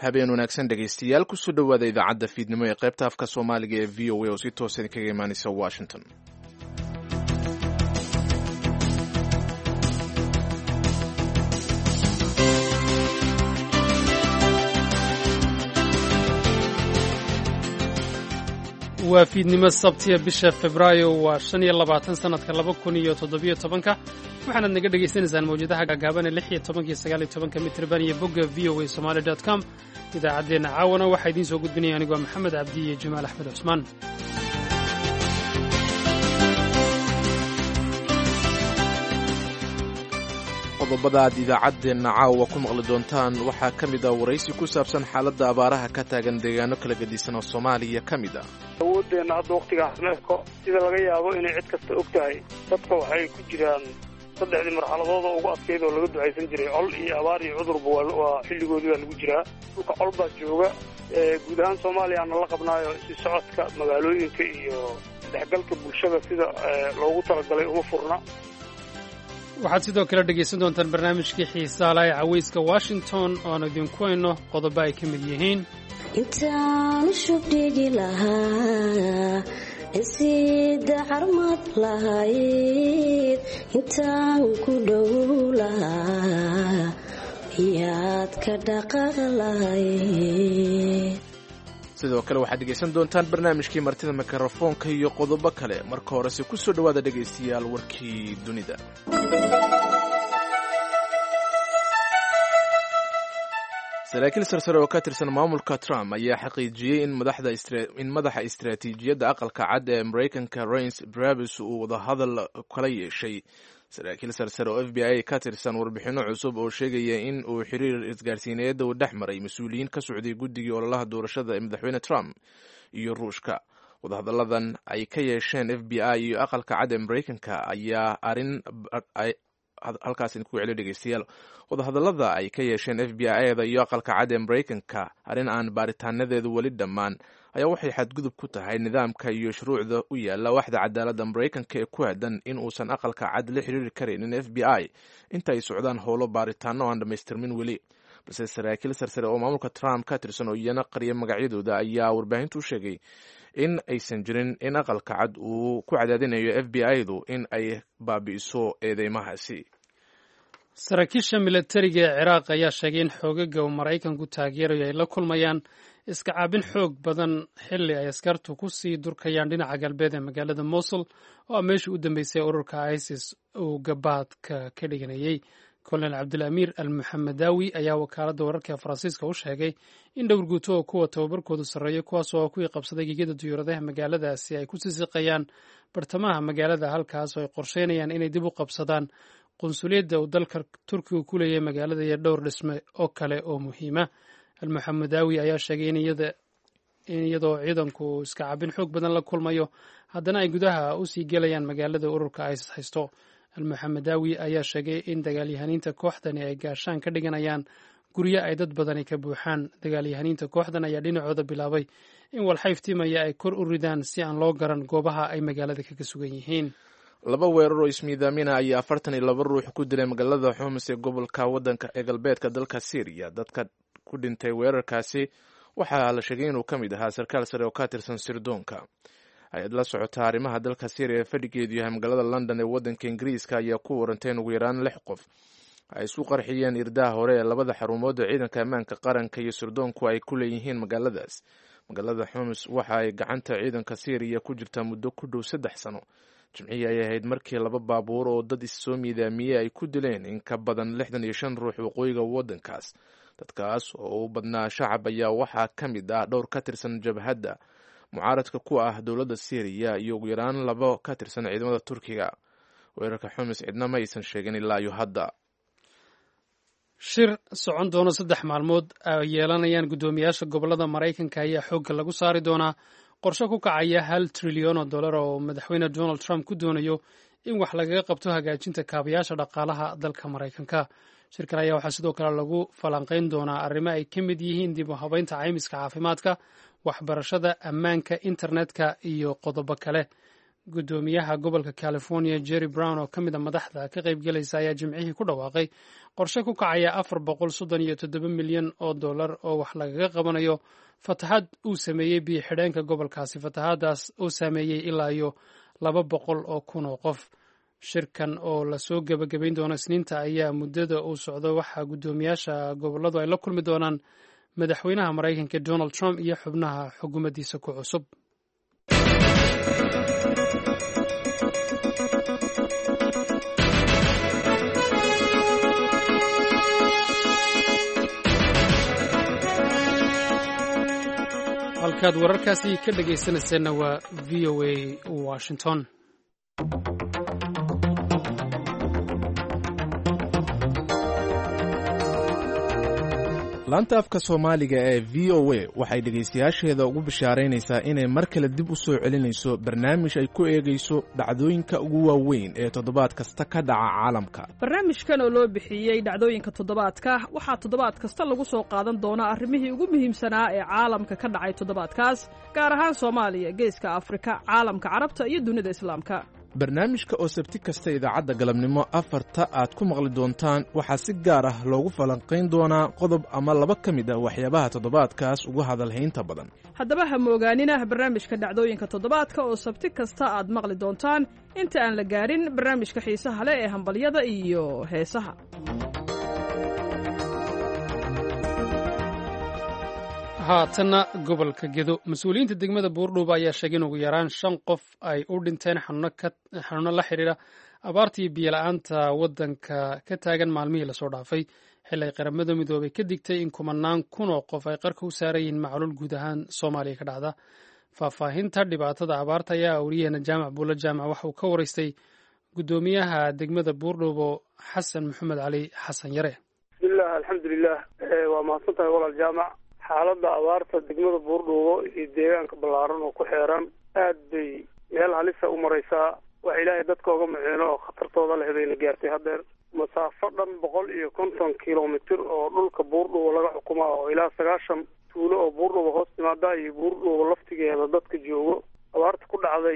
habeen wanaagsan dhegaystayaal kusoo dhowaada idaacadda fiidnimo ee qaybta afka soomaaliga ee v o a oo si toosan kaga imaanaysa washington waa fiidnimo sabtiya bisha febraayo waa shan iyo labaatan sannadka laba kun iyo toddobiyo tobanka waxaanaad naga dhagaysanaysaan mawjadaha gaagaaban ee lix iyo tobanka iyo sagaal iyo tobanka mitrban iyo bogga v o a somaali dot com idaacaddeenna caawana waxaa idiin soo gudbinaya anigoo maxamed cabdi iyo jamaal axmed cusmaan qodobada aad idaacaddeenna caawa ku maqli doontaan waxaa ka mid ah waraysi ku saabsan xaaladda abaaraha ka taagan deegaano kala gedisan oo soomaaliya ka mid ah awoodeenna hadda wakhtigaas neefko sida laga yaabo inay cid kasta og tahay dadka waxay ku jiraan saddexdii marxaladood oo ugu adkayd oo laga ducaysan jiray col iyo abaar iyo cudurba waa xilligoodii baa lagu jiraa dhulka col baa jooga guud ahaan soomaaliyaana la qabnaayo si socodka magaalooyinka iyo dhexgalka bulshada sida loogu talagalay uma furna waxaad sidoo kale dhegaysan doontaan barnaamijkii xiisaala ee cawayska washington oan idinku hayno qodobo ay ka mid yihiin intaan shubdhigi lahaa insida carmad lahayd intaan ku dhow lahaa iyaad ka dhaqaaq lahayd sidoo kale waxaad dhegaysan doontaan barnaamijkii martida mikrofoonka iyo qodobo kale marka horese ku soo dhowaada dhegaystayaal warkii dunida saraakiil sarsare oo ka tirsan maamulka trump ayaa xaqiijiyey in madaxa istaraatiijiyadda aqalka cad ee maraykanka rains brabus uu wadahadal kala yeeshay saraakiil sarsare oo f b i ka tirsan warbixinno cusub oo sheegaya in uu xiriir isgaarsiineedda uu dhex maray mas-uuliyiin ka socday guddigii ololaha doorashada ee madaxweyne trump iyo ruushka wadahadalladan ay ka yeesheen f b i iyo aqalka cad ee maraykanka ayaa arin halkaas idinku celiyo dhegeystayaal wadahadallada ay ka yeesheen f b i-da iyo aqalka cad ee maraykanka arrin aan baaritaanadeedu weli dhammaan ayaa waxay xadgudub ku tahay nidaamka iyo shuruucda u yaalla waxda cadaaladda maraykanka ee ku aadan in uusan aqalka cad la xiriiri karaynin f b i inta ay socdaan howlo baaritaano aan dhammaystirmin weli balse saraakiil sarsare oo maamulka trump ka tirsan oo iyana qariya magacyadooda ayaa warbaahintu u sheegay in aysan jirin in aqalka cad uu ku cadaadinayo f b i-du in ay baabi'iso eedeymahaasi saraakiisha milatariga ee ciraaq ayaa sheegay in xoogaga uu maraykanku taageerayo ay la kulmayaan iska caabin xoog badan xilli ay askartu ku sii durkayaan dhinaca galbeed ee magaalada mosul oo ah meeshii u dambeysay ururka isis uu gabaadka ka dhiganayey kolonel cabdilamiir al muxamedaawi ayaa wakaaladda wararka faransiiska u sheegay in dhowr guuto oo kuwa tababarkoodu sarreeya kuwaas oo kuwii qabsaday gegada duyuuradaha magaaladaasi ay ku sisiqayaan bartamaha magaalada halkaas oo ay qorsheynayaan inay dib u qabsadaan qunsuliyadda uu dalka turkiga ku leeyahay magaalada iyo dhowr dhisme oo kale oo muhiima almuxamedaawi ayaa sheegay in iyadoo ciidanku iska cabin xoog badan la kulmayo haddana ay gudaha usii gelayaan magaalada ururka isis haysto almuxamedaawi ayaa sheegay in dagaalyahaniinta kooxdani ay gaashaan ka dhiganayaan guryo ay dad badani ka buuxaan dagaalyahaniinta kooxdan ayaa dhinacooda bilaabay in walxayftimaya ay kor u ridaan si aan loo garan goobaha ay magaalada kaga sugan yihiin laba weerar oo ismiidaamina ayaa afartan iyo laba ruux ku dilay magaalada xumus ee gobolka waddanka ee galbeedka dalka syriya dadka ku dhintay weerarkaasi waxaa la sheegay inuu ka mid ahaa sarkaal sare oo ka tirsan sirdoonka hay-ad la socota arrimaha dalka syriya ee fadhigeedu yahay magaalada london ee waddanka ingiriiska ayaa ku warantay in ugu yaraan lix qof ay isu qarxiyeen irdaha hore ee labada xarumood ee ciidanka ammaanka qaranka iyo sirdoonku ay ku leeyihiin magaaladaas magaalada xumus waxa ay gacanta ciidanka syriya ku jirtaa muddo ku dhow saddex sano jimcihii ay ahayd markii laba baabuur oo dad issoo miidaamiyey ay ku dileen in ka badan lixdan iyo shan ruux waqooyiga waddankaas dadkaas oo u badnaa shacab ayaa waxaa ka mid ah dhowr ka tirsan jabhadda mucaaradka ku ah dowladda syriya iyo ugu yaraan labo ka tirsan ciidamada turkiga weerarka xumis cidna ma aysan sheegin ilaa iyo hadda shir socon doono saddex maalmood ay yeelanayaan guddoomiyaasha gobollada maraykanka ayaa xoogga lagu saari doonaa qorshe ku kacaya hal trilyan oo dollar oo madaxweyne donald trump ku doonayo in wax lagaga qabto hagaajinta kaabayaasha dhaqaalaha dalka maraykanka shirkan ayaa waxaa sidoo kale lagu falanqayn doonaa arrimo ay ka mid yihiin dib u habeynta caymiska caafimaadka waxbarashada ammaanka internetka iyo qodobo kale guddoomiyaha gobolka california jerry brown oo ka mid a madaxda ka qaybgelaysa ayaa jimcihii ku dhawaaqay qorshe ku kacaya afar boqol soddon iyo toddoba milyan oo dollar oo wax lagaga qabanayo fataxad uu sameeyey biyo xidheenka gobolkaasi fataxadaas oo saameeyey ilaa iyo laba boqol oo kun oo qof shirkan oo lasoo gebagabayn doono isniinta ayaa muddada uu socdo waxaa guddoomiyaasha gobolladu ay la kulmi doonaan madaxweynaha maraykanka donald trump iyo xubnaha xukuumaddiisa ku cusub halkaad wararkaasi ka dhegaysanayseena waa v o a washington laanta afka soomaaliga ee v o a waxay dhegaystayaasheeda ugu bishaaraynaysaa inay mar kale dib u soo celinayso barnaamij ay ku eegayso dhacdooyinka ugu waaweyn ee toddobaad kasta ka dhaca caalamka barnaamijkan oo loo bixiyey dhacdooyinka toddobaadka waxaa toddobaad kasta lagu soo qaadan doonaa arrimihii ugu muhiimsanaa ee caalamka ka dhacay toddobaadkaas gaar ahaan soomaaliya geeska afrika caalamka carabta iyo dunida islaamka barnaamijka oo sabti kasta idaacadda galabnimo afarta aad ku maqli doontaan waxaa si gaar ah loogu falanqayn doonaa qodob ama laba ka mid ah waxyaabaha toddobaadkaas ugu hadalhaynta badan haddaba ha moogaanina barnaamijka dhacdooyinka toddobaadka oo sabti kasta aad maqli doontaan inta aan la gaarin barnaamijka xiisaha leh ee hambalyada iyo heesaha haatanna gobolka gedo mas-uuliyiinta degmada buurdhuuba ayaa sheegay in ugu yaraan shan qof ay u dhinteen xanuuno la xidhiira abaartii biyola-aanta waddanka ka taagan maalmihii lasoo dhaafay xili ay qaramada midoobay ka digtay in kumanaan kun oo qof ay qarka u saaran yihiin macluul guud ahaan soomaaliya ka dhacda faahfaahinta dhibaatada abaarta ayaa wariyaheena jaamac buulo jaamac waxa uu ka waraystay guddoomiyaha degmada buurdhuubo xasan maxamed cali xasan yare bismillaah alxamdulilah waa mahadsan tahay walaal jaamac xaaladda abaarta degmada buurdhuubo iyo deegaanka ballaaran oo ku xeeran aad bay meel halisa u maraysaa wax ilaahay dadka oga maceeno oo khatartooda leh bayna gaartay haddeer masaafo dhan boqol iyo konton kilomitir oo dhulka buurdhuubo laga xukumaa oo ilaa sagaashan tuulo oo buurdhuubo hoos timaada iyo buurdhuubo laftigeeda dadka joogo abaarta ku dhacday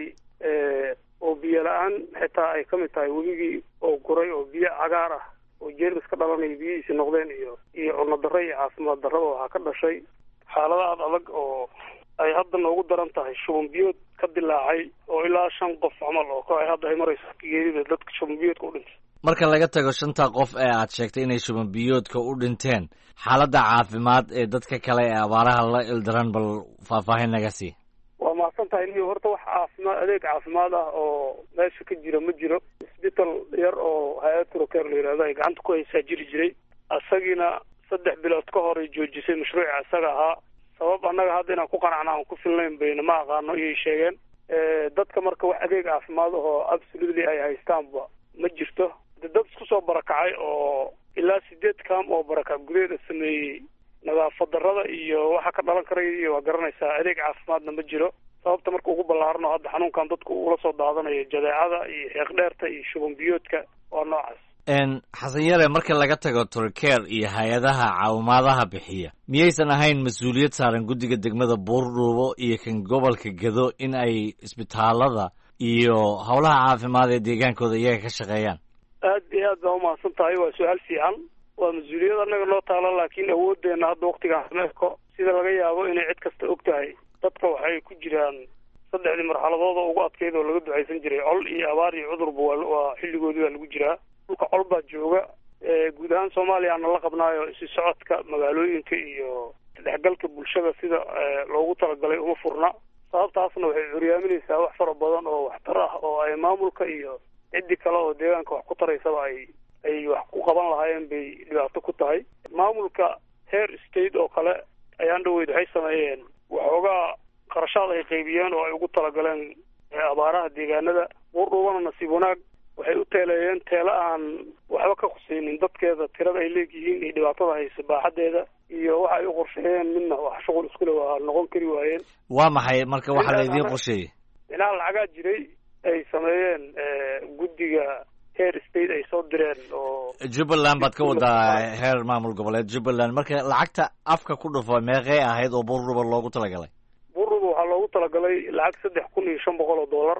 oo biyo la-aan xitaa ay ka mid tahay webigii oo guray oo biyo cagaar ah oo jeermis ka dhalanaya biyihiisi noqdeen iyo iyo cunno darro iyo caafimaad darraba waxaa ka dhashay xaalada aad adag oo ay hadda noogu daran tahay shuban biyood ka dilaacay oo ilaa shan qof camal oo ay hadda ay marayso geerida dadka shuban biyoodka u dhintay marka laga tago shanta qof ee aad sheegtay inay shuban biyoodka u dhinteen xaaladda caafimaad ee dadka kale ee abaaraha la ildaran bal faahfaahin naga sii waa mahadsan tahay niyo horta wax caafimaad adeeg caafimaad ah oo meesha ka jira ma jiro isbital yar oo hay-ad troker la yidhahdo ay gacanta ku haysaa jiri jiray isagiina saddex bilood ka hor ay joojisay mashruuca isaga ahaa sabab annaga hadda inaan ku qanacna aan ku filnayn bayna ma aqaano iyay sheegeen dadka marka wax adeeg caafimaad ahoo absolutely ay haystaanba ma jirto de dad isku soo barakacay oo ilaa sideed kaam oo barakac gudeeda sameeyey nadaafad darrada iyo waxa ka dhalan karaya iyo waa garanaysaa adeeg caafimaadna ma jiro sababta marka ugu ballaarano hadda xanuunkan dadku ula soo daadanayo jadeecada iyo xeeqdheerta iyo shuban biyoodka waa noocaas xasan yare marka laga tago turkeer iyo hay-adaha caawimaadaha bixiya miyaysan ahayn mas-uuliyad saaran guddiga degmada buurdhuubo iyo kan gobolka gedo in ay isbitaalada iyo howlaha caafimaad ee deegaankooda iyaga ka shaqeeyaan aad iyo aad baa umahadsan tahay waa su-aal fiican waa mas-uuliyad annaga noo taala laakiin awooddeena hadda waktigaan sameeko sida laga yaabo inay cid kasta og tahay dadka waxay ku jiraan saddexdii marxaladood oo ugu adkeyd oo laga ducaysan jiray col iyo abaar iyo cudurba waa xilligoodii baa lagu jiraa dhulka col baa jooga guud ahaan soomaaliyaana la qabnaayo isi socodka magaalooyinka iyo dhexgalka bulshada sida loogu talagalay uma furna sababtaasna waxay curyaaminaysaa wax fara badan oo waxtar ah oo ay maamulka iyo ciddii kale oo deegaanka wax ku taraysaba ay ay wax ku qaban lahaayeen bay dhibaato ku tahay maamulka heer state oo kale ayaan dhaweyd waxay sameeyeen waxoogaa qarashaad ay qaybiyeen oo ay ugu talagaleen abaaraha deegaanada buurdhuubana nasiib wanaag waxay u teeleeyeen teelo aan waxba ka khuseynin dadkeeda tirada ay leegyihiin iyo dhibaatada haysa baaxaddeeda iyo waxa ay u qorsheeyeen midna wax shuqul iskule waa noqon kari waayeen waa maxay marka waxaa la idiin qorsheeyey dhinaca lacagaa jiray ay sameeyeen guddiga heer state ay soo direen oo jubbaland baad ka wadaa heer maamul goboleed jubbaland marka lacagta afka ku dhufo meeqee ahayd oo buurdhuba loogu talagalay buurdhuba waxaa loogu talagalay lacag saddex kun iyo shan boqol oo dollar ah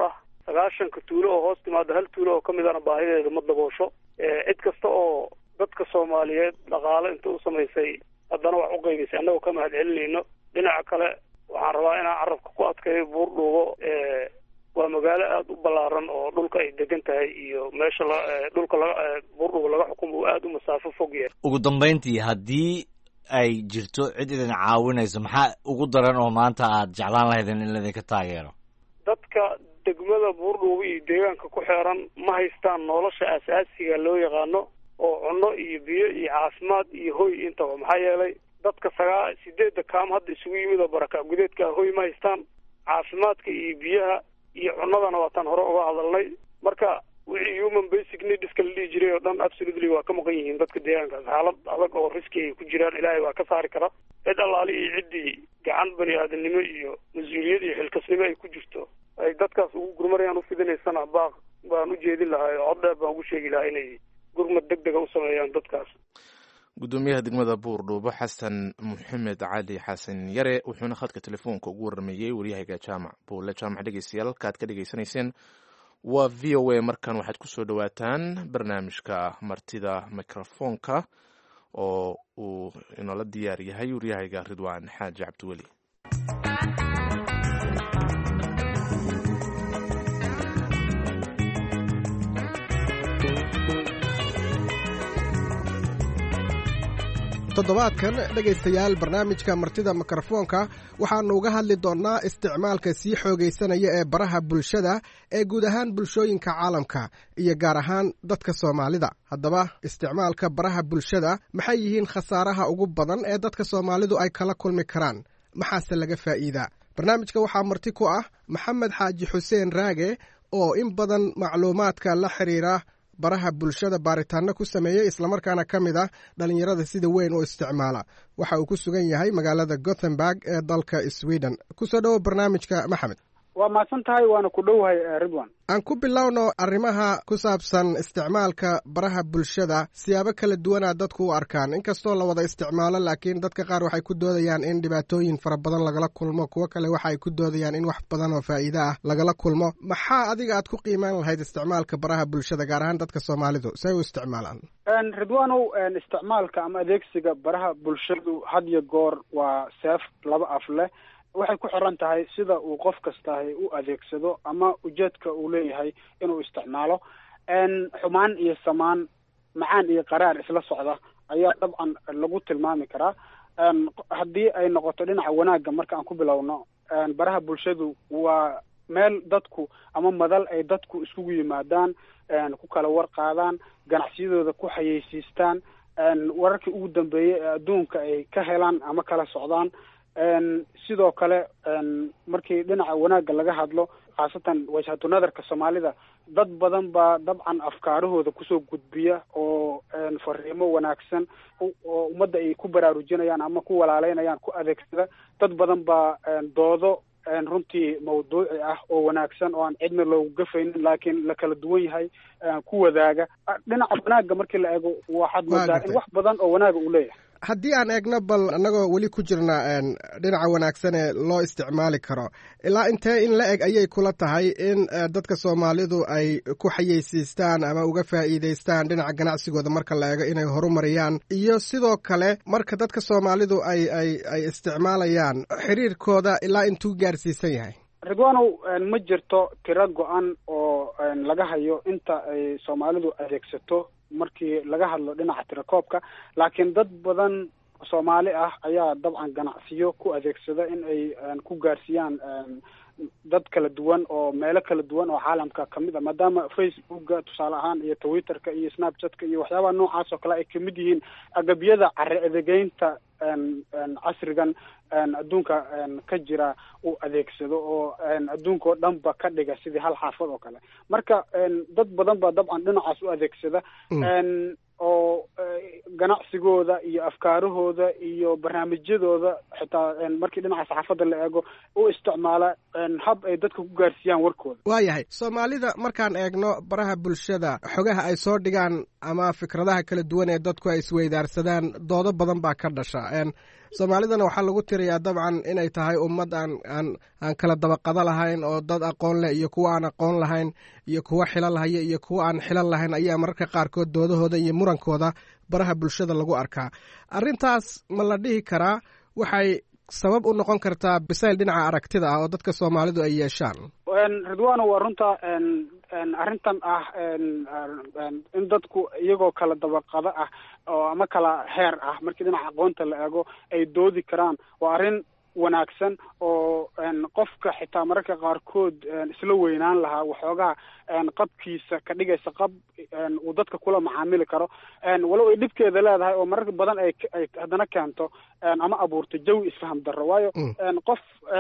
sagaashanka tuulo oo hoos timaada hal tuulo oo kamid ana baahideeda ma daboosho cid kasta oo dadka soomaaliyeed dhaqaale inta u samaysay haddana wax u qaybaysay annagoo ka mahad celinayno dhinaca kale waxaan rabaa inaan carabka ku adkeeyo buurdhuubo waa magaalo aada u ballaaran oo dhulka ay degan tahay iyo meesha la dhulka laga buurdhuubo laga xukumo uu aada u masaafo fog yahay ugu dambayntii haddii ay jirto cid idin caawinayso maxaa ugu daran oo maanta aad jeclaan lahaydeen in laydinka taageero dadka degmada buurdhuubo iyo deegaanka ku xeeran ma haystaan nolosha asaasiga loo yaqaano oo cunno iyo biyo iyo caafimaad iyo hoy intaba maxaa yeelay dadka sagaa sideedda kaam hadda isugu yimid oo baraka gudeedka hoy ma haystaan caafimaadka iyo biyaha iyo cunnadana waataan hore uga hadalnay marka wixii human basic needska la dhihi jiray oo dhan absolutely waa ka maqan yihiin dadka deegaankaas xaalad adag oo riski ay ku jiraan ilaahay waa ka saari kara cid allaali iyo ciddii gacan bani aadamnimo iyo mas-uuliyad iyo xilkasnimo ay ku jirto ay dadkaas ugu gurmarayaan ufidinaysana baaq baan u jeedin lahaa oo cod dheer baan ugu sheegi lahaa inay gurmad deg dega u sameeyaan dadkaas gudoomiyaha degmada buurdhuubo xasan maxamed cali xasan yare wuxuuna khadka telefoonka ugu warameeyey waryahayga jaamac buule jaamac dhegeystayaal halkaad ka dhegeysanayseen waa v o a markan waxaad kusoo dhowaataan barnaamijka martida microfoonka oo uu inoola diyaar yahay waryahayga ridwaan xaaji cabdiweli toddobaadkan dhegaystayaal barnaamijka martida mikrofoonka waxaannu uga hadli doonnaa isticmaalka sii xoogaysanaya ee baraha bulshada ee guud ahaan bulshooyinka caalamka iyo gaar ahaan dadka soomaalida haddaba isticmaalka baraha bulshada maxay yihiin khasaaraha ugu badan ee dadka soomaalidu ay kala kulmi karaan maxaase laga faa'iidaa barnaamijka waxaa marti ku ah maxamed xaaji xuseen raage oo in badan macluumaadka la xiriira baraha bulshada baaritaano ku sameeyey islamarkaana ka mid ah dhallinyarada sida weyn u isticmaala waxa uu ku sugan yahay magaalada gothenburg ee dalka sweden kusoo dhowo barnaamijka maxamed waa mahadsan tahay waana ku dhowahay ridwan aan ku bilowno arrimaha ku saabsan isticmaalka baraha bulshada siyaabo kala duwanaa dadku u arkaan inkastoo la wada isticmaalo laakiin dadka qaar waxay ku doodayaan in dhibaatooyin fara badan lagala kulmo kuwo kale waxa ay ku doodayaan in wax badan oo faa'iide ah lagala kulmo maxaa adiga aad ku qiimaan lahayd isticmaalka baraha bulshada gaar ahaan dadka soomaalidu say u isticmaalaan ridwanow isticmaalka ama adeegsiga baraha bulshadu had iyo goor waa seef laba af leh waxay ku xiran tahay sida uu qof kastahay u adeegsado ama ujeedka uu leeyahay inuu isticmaalo xumaan iyo samaan macaan iyo qaraar isla socda ayaa dabcan lagu tilmaami karaa haddii ay noqoto dhinaca wanaagga marka aan ku bilowno baraha bulshadu waa meel dadku ama madal ay dadku iskugu yimaadaan ku kala war qaadaan ganacsiyadooda ku xayeysiistaan wararkii ugu dambeeyey ee adduunka ay ka helaan ama kala socdaan sidoo kale markii dhinaca wanaagga laga hadlo khaasatan wajhatu nadarka soomaalida dad badan baa dabcan afkaarahooda kusoo gudbiya oo fariimo wanaagsan oo ummadda ay ku baraarujinayaan ama ku walaaleynayaan ku adeegsada dad badan baa doodo runtii mawduuci ah oo wanaagsan oo aan cidna loogu gafaynin laakiin la kala duwan yahay ku wadaaga dhinaca wanaagga markii la eego waxaad moodaa in wax badan oo wanaaga uu leeyahay haddii aan eegno bal annagoo weli ku jirna dhinaca wanaagsan ee loo isticmaali karo ilaa intee in la eg ayay kula tahay in dadka soomaalidu ay ku xayeysiistaan ama uga faa'iidaystaan dhinaca ganacsigooda marka la eego inay horumariyaan iyo sidoo kale marka dadka soomaalidu ay ay ay isticmaalayaan xiriirkooda ilaa intuu gaarsiisan yahay ridwanow ma jirto tiro go-an oo laga hayo inta ay soomaalidu adeegsato markii laga hadlo dhinaca tirakoobka laakiin dad badan soomaali ah ayaa dabcan ganacsiyo ku adeegsada in ay ku gaarsiiyaan dad kala duwan oo meelo kala duwan oo caalamka kamid a maadaama facebooka tusaale ahaan iyo twitterka iyo snapchatka iyo waxyaabaha noocaas oo kale ay kamid yihiin agabyada cari adegeynta casrigan adduunka ka jira uu adeegsado oo adduunka oo dhanba ka dhiga sidii hal xaafad oo kale marka dad badan baa dabcan dhinacaas u adeegsada oo ganacsigooda iyo afkaarahooda iyo barnaamijyadooda xitaa markii dhinaca saxaafadda la eego u isticmaala hab ay dadka ku gaarsiiyaan warkooda waayahay soomaalida markaan eegno baraha bulshada xogaha ay soo dhigaan ama fikradaha kala duwan ee dadku ay isweydaarsadaan doodo badan baa ka dhasha soomaalidana waxaa lagu tirayaa dabcan inay tahay ummad aan aan aan kala dabaqado lahayn oo dad aqoon leh iyo kuwa aan aqoon lahayn iyo kuwa xilal haya iyo kuwa aan xilal lahayn ayaa mararka qaarkood doodahooda iyo murankooda baraha bulshada lagu arkaa arrintaas ma la dhihi karaa waxay sabab u noqon kartaa bisayl dhinaca aragtida ah oo dadka soomaalidu ay yeeshaan ridwano waa runta arrintan ah in dadku iyagoo kala dabaqado ah oo ama kala heer ah markii dhinaca aqoonta la eego ay doodi karaan waa arrin wanaagsan oo qofka xitaa mararka qaarkood isla weynaan lahaa waxoogaa qabkiisa ka dhigaysa qab uu dadka kula macaamili karo walow ay dhibkeeda leedahay oo marar badan ay ay haddana keento ama abuurto jawi isfaham darro waayo qof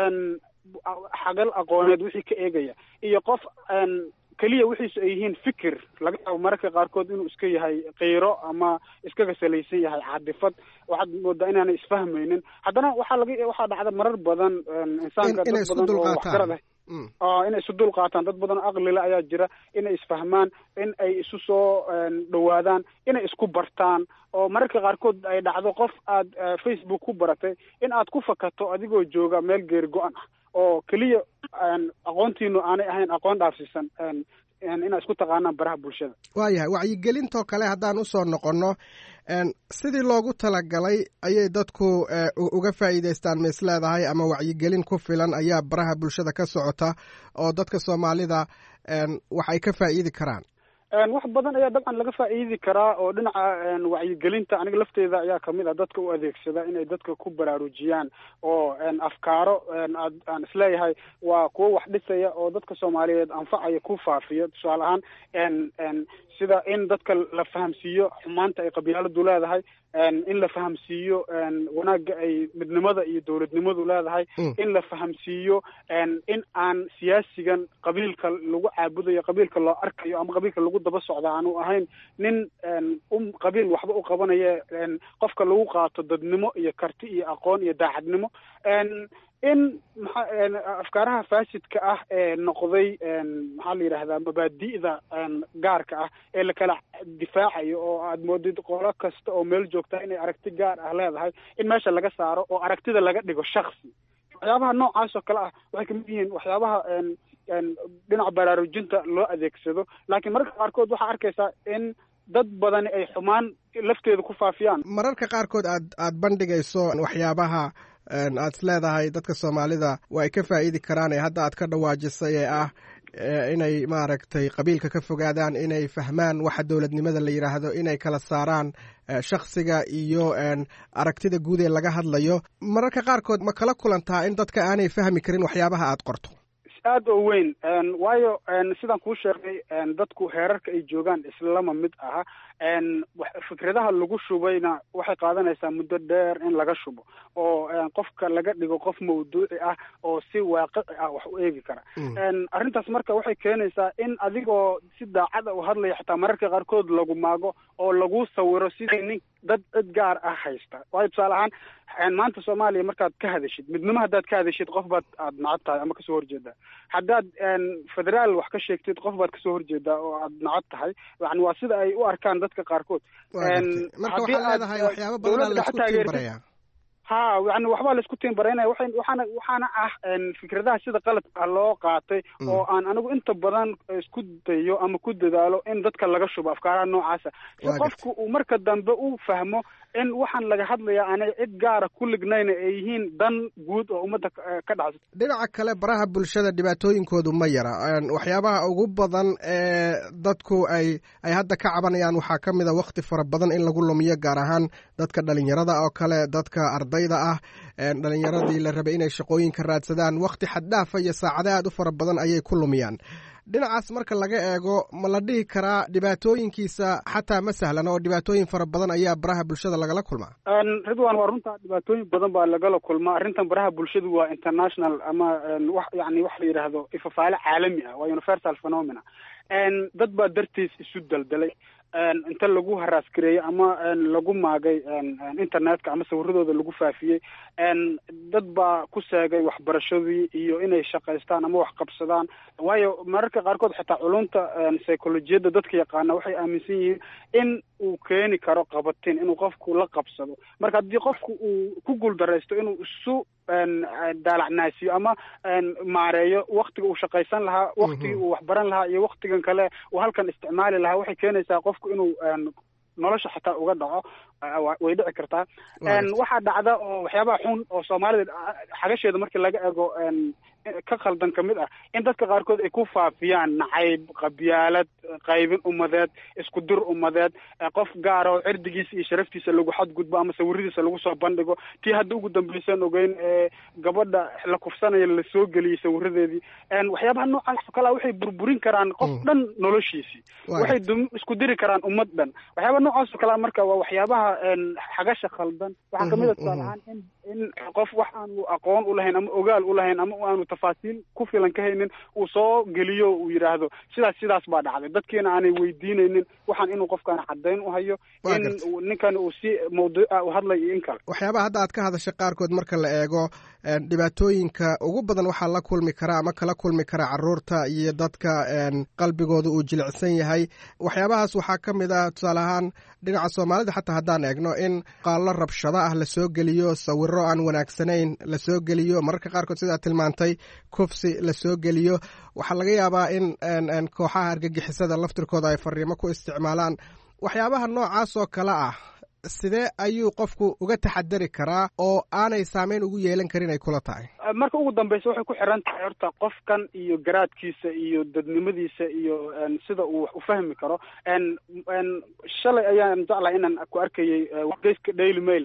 xagal aqooneed wixii ka eegaya iyo qof keliya wixiisu ay yihiin fikir laga yaabo mararka qaarkood inuu iska yahay kayro ama iskaga salaysan yahay caadifad waxaad moodaa inaanay isfahmaynin haddana waxaa laga waxaa dhacda marar badan insaanka dad badan oo waxgarad ah inay isu dul qaataan dad badan oo aqlile ayaa jira inay isfahmaan in ay isu soo dhowaadaan inay isku bartaan oo mararka qaarkood ay dhacdo qof aad facebook ku baratay in aad ku fakato adigoo jooga meel geeri go-an ah oo keliya aqoontiinu aanay ahayn aqoon dhaafsiisan inaad isku taqaanaan baraha bulshada waayahay wacyigelintoo kale haddaan usoo noqonno sidii loogu talagalay ayay dadku uga faa'iidaystaan ma is leedahay ama wacyigelin ku filan ayaa baraha bulshada ka socota oo dadka soomaalida wax ay ka faa'iidi karaan wax badan ayaa dabcan laga faa'iidi karaa oo dhinaca wacyigelinta aniga lafteeda ayaa kamid ah dadka u adeegsada inay dadka ku baraarujiyaan oo afkaaro aad aan isleeyahay waa kuwo wax dhisaya oo dadka soomaaliyeed anfacaya ku faafiyo tusaale ahaan sida in dadka la fahamsiiyo xumaanta ay qabyaaladu leedahay in la fahamsiiyo wanaagga ay midnimada iyo dowladnimadu leedahay in la fahamsiiyo in aan siyaasigan qabiilka lagu caabudayo qabiilka loo arkayo ama qabiilka lagu daba socda aanu ahayn nin u qabiil waxba u qabanaya qofka lagu qaato dadnimo iyo karti iyo aqoon iyo daacadnimo in maa afkaaraha faasidka ah ee noqday maxaa la yidhahdaa mabaadi'da gaarka ah ee lakala difaacayo oo aad moodid qolo kasta oo meel joogta inay aragti gaar ah leedahay in meesha laga saaro oo aragtida laga dhigo shaksi waxyaabaha noocaas oo kale ah waxay kamid yihiin waxyaabaha dhinaca baraarujinta loo adeegsado laakiin mararka qaarkood waxaa arkaysaa in dad badani ay xumaan lafteeda ku faafiyaan mararka qaarkood aad aad bandhigayso waxyaabaha aad is leedahay dadka soomaalida waa ay ka faa'iidi karaan ee hadda aad ka dhawaajisay ee ah inay maaragtay qabiilka ka fogaadaan inay fahmaan waxa dowladnimada la yidhaahdo inay kala saaraan shaksiga iyo aragtida guud ee laga hadlayo mararka qaarkood ma kala kulantaa in dadka aanay fahmi karin waxyaabaha aad qorto aada oo weyn waayo sidaan kuu sheegay dadku heerarka ay joogaan islama mid aha fikradaha lagu shubayna waxay qaadanaysaa muddo dheer in laga shubo oo qofka laga dhigo qof mawduuci ah oo si waaqici ah wax u eegi kara arrintaas marka waxay keenaysaa in adigoo si daacada u hadlaya xataa mararka qaarkood lagu maago oo lagu sawiro sidii nin dad cid gaar ah haysta waayo tusaale ahaan maanta soomaaliya markaad ka hadashid midnimo haddaad ka hadashid qof baad aad nacab tahay ama kasoo horjeedaa haddaad federaal wax ka sheegtid qof baad kasoo horjeedaa oo aad nacab tahay yani waa sida ay u arkaan dadka qaarkood marka waxaad leedahay waxyaaba badanaa laisku tiimbaraya ha yani waxbaa laisku tiimbareynaya waa waxaana waxaana ah fikradaha sida qaladka ah loo qaatay oo aan anigu inta badan isku dayo ama ku dadaalo in dadka laga shubo afkaaraha noocaasa si qofku uu marka dambe u fahmo in waxaan laga hadlaya aanay cid gaara ku lignayna ay yihiin dan guud oo ummadda ka dhacsa dhinaca kale baraha bulshada dhibaatooyinkoodu ma yara waxyaabaha ugu badan ee dadku ay ay hadda ka cabanayaan waxaa ka mid a wakti fara badan in lagu lumiyo gaar ahaan dadka dhalinyarada oo kale dadka ardayda ah dhalinyaradii la rabay inay shaqooyinka raadsadaan wakti xaddhaafa iyo saacado aad u fara badan ayay ku lumiyaan dhinacaas marka laga eego ma la dhihi karaa dhibaatooyinkiisa xataa ma sahlan oo dhibaatooyin fara badan ayaa baraha bulshada lagala kulmaa ridwan waa runta dhibaatooyin badan baa lagala kulmaa arrintan baraha bulshadu waa international ama wax yani wax la yidhaahdo ifafaale caalami ah waa universal phenomena dad baa dartiis isu daldalay inta lagu haraasgareeyey ama lagu maagay internetka ama sawiradooda lagu faafiyey dad baa ku seegay waxbarashadii iyo inay shaqaystaan ama wax qabsadaan waayo mararka qaarkood xitaa culunta psycholojiyadda dadka yaqaana waxay aaminsan yihiin in uu keeni karo qabatin inuu qofku la qabsado marka haddii qofku uu ku guuldaraysto inuu isu daalacnaasiyo ama maareeyo waktiga uu shaqaysan lahaa waktigii uu waxbaran lahaa iyo waktigan kale uu halkan isticmaali lahaa waxay keenaysaa qofku inuu nolosha xitaa uga dhaco way dhici kartaa waxaa dhacda oo waxyaabaha xun oo soomaalida xagasheeda markii laga ego ka khaldan ka mid ah in dadka qaarkood ay ku faafiyaan nacayb qabyaalad qaybin ummadeed isku dir ummadeed qof gaara oo cirdigiisa iyo sharaftiisa lagu xadgudbo ama sawiradiisa lagu soo bandhigo tii hadda ugu dambaysan ogeyn ee gabadha la kufsanaya lasoo geliyey sawiradeedii waxyaabaha noocaas oo kalea waxay burburin karaan qof dhan noloshiisii waxay isku diri karaan ummad dhan waxyaabaha noocaas oo kalea marka waa waxyaabaha xagasha khaldan waxaa kamid a tusaale ahaan in in qof wax aanu aqoon u lahayn ama ogaal u lahayn ama aanu tafaasiil ku filan ka haynin uu soo geliyo uu yidhaahdo sidaas sidaas baa dhacday dadkiina aanay weydiinaynin waxaan inuu qofkaan caddayn u hayo in ninkan uu si mawduuca u hadlayo iyo in kale waxyaabaha hadda aad ka hadashay qaarkood marka la eego dhibaatooyinka ugu badan waxaa la kulmi kara ama kala kulmi kara caruurta iyo dadka qalbigooda uu jilicsan yahay waxyaabahaas waxaa ka mid ah tusaale ahaan dhinaca soomaalida xataa haddaan eegno in qaallo rabshado ah lasoo geliyo sawiro aan wanaagsanayn lasoo geliyo mararka qaarkood sidaa tilmaantay kufsi lasoo geliyo waxaa laga yaabaa in kooxaha argagixisada laftirkooda ay fariimo ku isticmaalaan waxyaabaha noocaas oo kale ah sidee ayuu qofku uga taxadari karaa oo aanay saameyn ugu yeelan karin ay kula tahay marka ugu dambeysa waxay ku xiran tahay horta qofkan iyo garaadkiisa iyo dadnimadiisa iyo sida uu wax u fahmi karo shalay ayaan jeclahay inaan ku arkayay wargeyska daily mail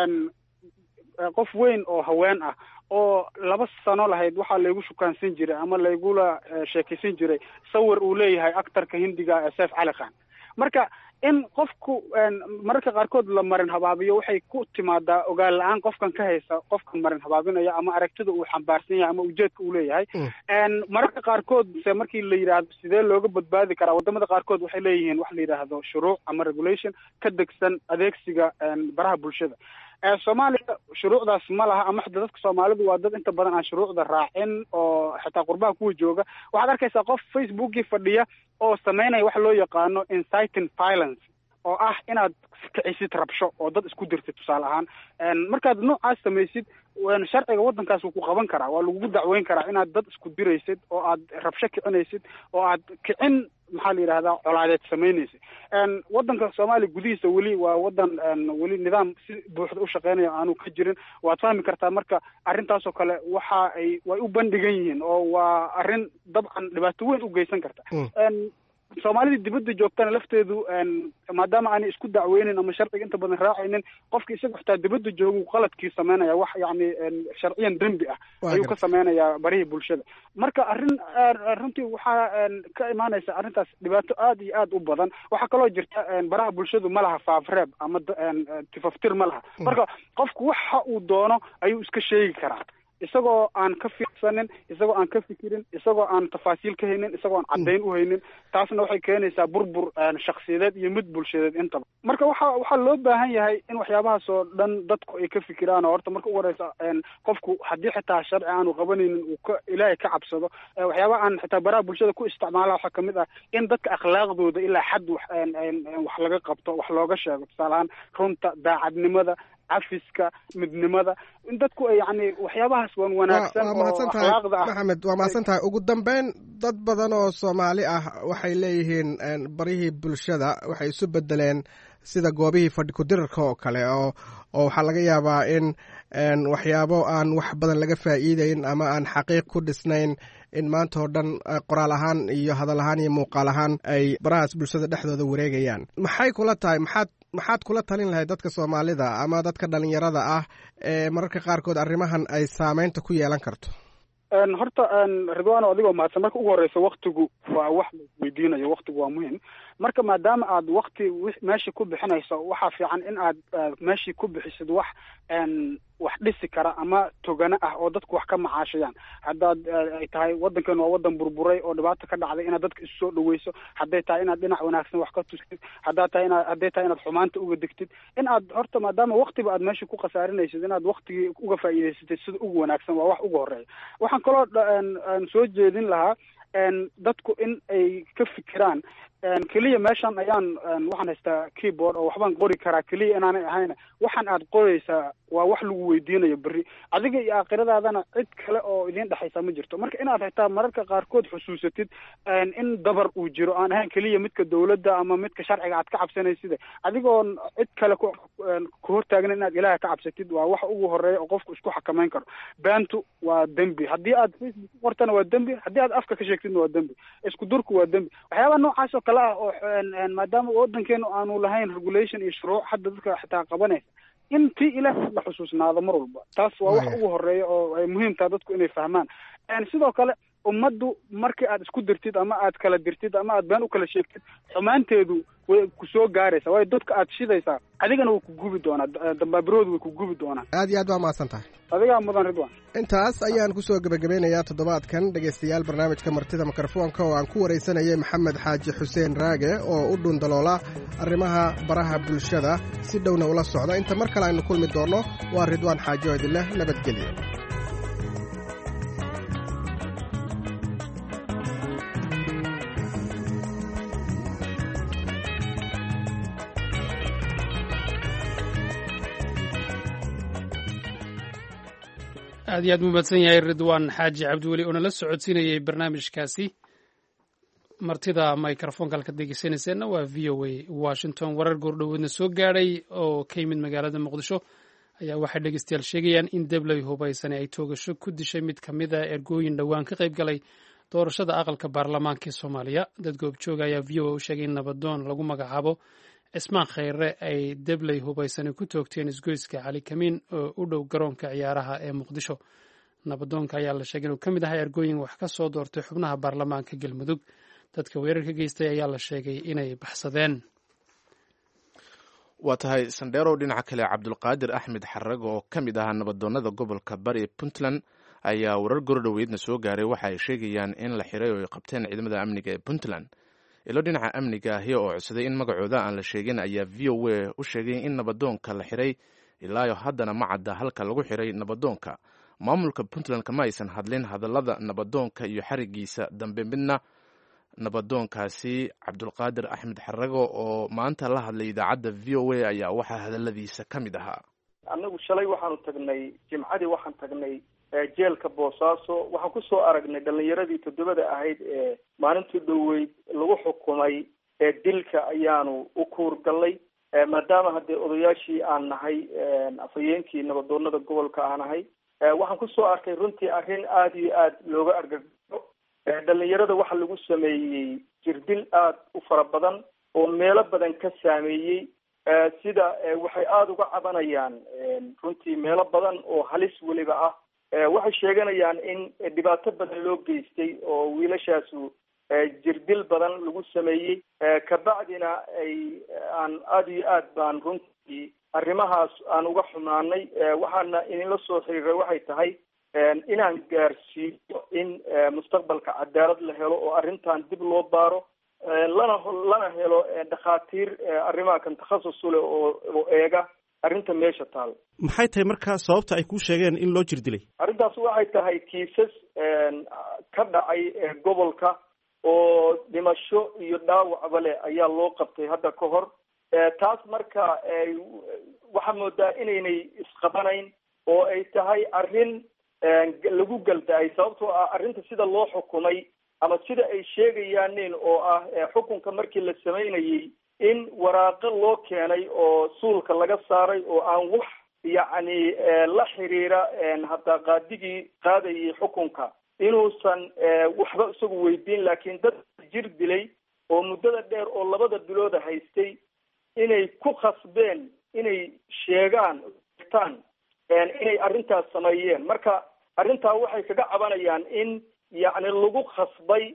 qof weyn oo haween ah oo laba sano lahayd waxaa laygu shukaansan jiray ama laygula sheekaysan jiray sawir uu leeyahay actarka hindiga ee seef cali khan marka in qofku mararka qaarkood la marin habaabiyo waxay ku timaadaa ogaal la-aan qofkan ka haysa qofkan marin habaabinaya ama aragtida uu xambaarsan yahay ama ujeedka uu leeyahay mararka qaarkood se markii la yidhaahdo sidee looga badbaadi karaa wadamada qaarkood waxay leeyihiin wax la yidhaahdo shuruuc ama regulation ka degsan adeegsiga baraha bulshada soomaaliya shuruucdaas ma laha ama xita dadka soomaalidu waa dad inta badan aan shuruucda raacin oo xitaa qurbaha kuwa jooga waxaad arkaysaa qof facebookii fadhiya oo sameynaya waxa loo yaqaano inciting violence oo ah inaad kicisid rabsho oo dad isku dirtid tusaale ahaan markaad noocaas samaysid sharciga waddankaas wuu ku qaban karaa waa lagugu dacweyn karaa inaad dad isku diraysid oo aad rabsho kicinaysid oo aad kicin maxaa la yidhahdaa colaadeed samaynaysid waddanka soomaaliya gudihiisa weli waa waddan weli nidaam si buuxda u shaqeynaya aanu ka jirin waad fahmi kartaa marka arrintaasoo kale waxa ay way u bandhigan yihiin oo waa arrin dabcan dhibaato weyn u geysan karta soomaalida dibadda joogtana lafteedu maadaama aanay isku dacweynin ama sharciga inta badan raacaynin qofka isaga xitaa dibadda joogu qaladkii sameynaya wax yacni sharciyan dembi ah ayuu ka sameynayaa barihii bulshada marka arrin runtii waxaa ka imaanaysa arrintaas dhibaato aad iyo aad u badan waxaa kaloo jirta baraha bulshadu ma laha faafreeb ama tifaftir ma laha marka qofku waxa uu doono ayuu iska sheegi karaa isagoo aan ka fiirsanin isagoo aan ka fikirin isagoo aan tafaasiil ka haynin isagoo aan caddayn u haynin taasna waxay keenaysaa burbur shaksiyadeed iyo mid bulshadeed intaba marka waxa waxaa loo baahan yahay in waxyaabahaas oo dhan dadku ay ka fikiraan oo horta marka ugu horeysa qofku haddii xitaa sharci aanu qabanaynin uu ka ilaahay ka cabsado waxyaabaha aan xitaa baraha bulshada ku isticmaala waxaa kamid ah in dadka akhlaaqdooda ilaa xad wax wax laga qabto wax looga sheego tusaale ahaan runta daacadnimada cafiska midnimada in dadku ay yani waxyaabahaas wan wanaagsan waa mahadsan tahay maxamed waa mahadsan tahay ugu dambeyn dad badan oo soomaali ah waxay leeyihiin barihii bulshada waxay isu bedeleen sida goobihii fadhi ku-dirarka oo kale oo oo waxaa laga yaabaa in waxyaabo aan wax badan laga faa'iideyn ama aan xaqiiq ku dhisnayn in maanta oo dhan qoraal ahaan iyo hadal ahaan iyo muuqaal ahaan ay barahaas bulshada dhexdooda wareegayaan maxay kula tahay maxaad maxaad kula talin lahayd dadka soomaalida ama dadka dhalinyarada ah ee mararka qaarkood arrimahan ay saameynta ku yeelan karto horta ridwano adigoo mahadsan marka ugu horeysa waktigu waa wax la weydiinayo waktigu waa muhim marka maadaama aad wakti meeshii ku bixinayso waxaa fiican in aad meeshii ku bixisid wax wax dhisi kara ama togano ah oo dadku wax ka macaashayaan haddaad ay tahay waddankan waa waddan burburay oo dhibaata ka dhacday inaad dadka isu soo dhaweyso hadday tahay inaad dhinac wanaagsan wax ka tustid haddaad tahay inaad hadday tahay inaad xumaanta uga degtid in aad horta maadaama waktiba aad meesha ku khasaarinaysid inaad waktigii uga faa'iidaysatid sida ugu wanaagsan waa wax ugu horeeya waxaan kaloo soo jeedin lahaa dadku in ay ka fikiraan keliya meeshan ayaan waxaan haystaa keyboard oo waxbaan qori karaa keliya inaanay ahayn waxaan aad qoraysaa waa wax lagu weydiinayo berri adiga iyo aakhiradaadana cid kale oo idiin dhexaysa ma jirto marka inaad xitaa mararka qaarkood xusuusatid in dabar uu jiro aan ahayn keliya midka dawladda ama midka sharciga aad ka cabsanaysida adigoon cid kale ku ku hortaagna inaad ilaaha ka cabsatid waa wax ugu horeeya oo qofku isku xakamayn karo baantu waa dembi haddii aad facebook ku qortana waa dembi haddii aad afka ka sheegtidna waa dembi isku durku waa dembi waxyaabaha noocaas oo kale ah oo maadaama waddankeenu aanu lahayn regulation iyo shuruuc hadda dadka xitaa qabanaysa in tii ilaahay la xusuusnaado mar walba taas waa wax ugu horeeya oo ay muhiim tahay dadku inay fahmaan sidoo kale ummaddu markii aad isku dirtid ama aad kala dirtid ama aad been u kala sheegtid xumaanteedu way ku soo gaaraysaa waayo dadka aad shidaysaa adigana way ku gubi doonaa dambaabiroodu way ku gubi doonaa aad iyo aad waa mahadsan tahay adigaa mudan ridwan intaas ayaan ku soo gebagabeynayaa toddobaadkan dhegaystayaal barnaamijka martida mikrofoonka oo aan ku waraysanayay maxamed xaaji xuseen raage oo u dhundaloola arrimaha baraha bulshada si dhowna ula socda inta mar kale aynu kulmi doonno waa ridwaan xaaji oo idinleh nabadgelyo aad iyo aad mu mahadsan yahay ridwaan xaaji cabdiweli oo nala socodsiinayay barnaamijkaasi martida microfonka halkaad degeysanayseena waa v o a washington warar goordhoweedna soo gaadhay oo ka yimid magaalada muqdisho ayaa waxay dhegeystayaal sheegayaan in debley hubaysane ay toogasho ku dishay mid ka mid a ergooyin dhowaan ka qayb galay doorashada aqalka baarlamaanka ee soomaaliya dad goobjooga ayaa v o a u sheegay in nabadoon lagu magacaabo cismaan khayre ay debley hubaysane ku toogteen isgoyska cali kamiin oo u dhow garoonka ciyaaraha ee muqdisho nabadoonka ayaa la sheegay inuu ka mid ahaa ergooyin wax ka soo doortay xubnaha baarlamaanka galmudug dadka weerarka geystay ayaa la sheegay inay baxsadeen waa tahay sandheerow dhinaca kale cabdulqaadir axmed xarag oo ka mid ahaa nabadoonnada gobolka bari puntland ayaa warar gordhoweydna soo gaaray waxa ay sheegayaan in la xiray oo ay qabteen ciidamada amniga ee puntland ilo dhinaca amniga ahi oo codsaday in magacooda aan la sheegin ayaa v o a u sheegay in nabadoonka la xiray ilaayo haddana ma cadda halka lagu xiray nabadoonka maamulka puntland kama aysan hadlin hadallada nabadoonka iyo xarigiisa dambe midna nabadoonkaasi cabdulqaadir axmed xarago oo maanta la hadlay idaacadda v o a ayaa waxaa hadalladiisa ka mid ahaa annagu shalay waxaanu tagnay jimcadii waxaan tagnay jeelka boosaaso waxaan kusoo aragnay dhalinyaradii toddobada ahayd ee maalintii dhoweyd lagu xukumay ee dilka ayaanu u kuurgallay maadaama haddee odayaashii aan nahay afhayeenkii nabadoonada gobolka aan ahay waxaan kusoo arkay runtii arrin aada iyo aada looga argagaxo dhalinyarada waxaa lagu sameeyey jirdil aada u fara badan oo meelo badan ka saameeyey sida waxay aada uga cabanayaan runtii meelo badan oo halis weliba ah waxay sheeganayaan in dhibaato badan loo geystay oo wiilashaasu jirdil badan lagu sameeyey kabacdina ay aan aada iyo aad baan runtii arrimahaas aan uga xumaanay waxaana idinla soo xiriiray waxay tahay inaan gaarsiiyo in mustaqbalka cadaalad la helo oo arrintan dib loo baaro lana lana helo dhakhaatiir arrimaha kan takhasus u leh oo oo eega arrinta meesha taal maxay tahay markaa sababta ay kuu sheegeen in loo jir dilay arrintaas waxay tahay kiisas ka dhacay gobolka oo dhimasho iyo dhaawacba leh ayaa loo qabtay hadda ka hor taas marka waxaa moodaa inaynay isqabanayn oo ay tahay arrin lagu galda-ay sababtoo ah arrinta sida loo xukumay ama sida ay sheegayaanin oo ah xukunka markii la samaynayey in waraaqo loo keenay oo suulka laga saaray oo aan wax yacni la xiriira hadda qaadigii qaadayay xukunka inuusan waxba isagu weydiin laakiin dad jir dilay oo muddada dheer oo labada bilooda haystay inay ku khasbeen inay sheegaan tan inay arrintaas sameeyeen marka arrintaa waxay kaga cabanayaan in yacni lagu khasbay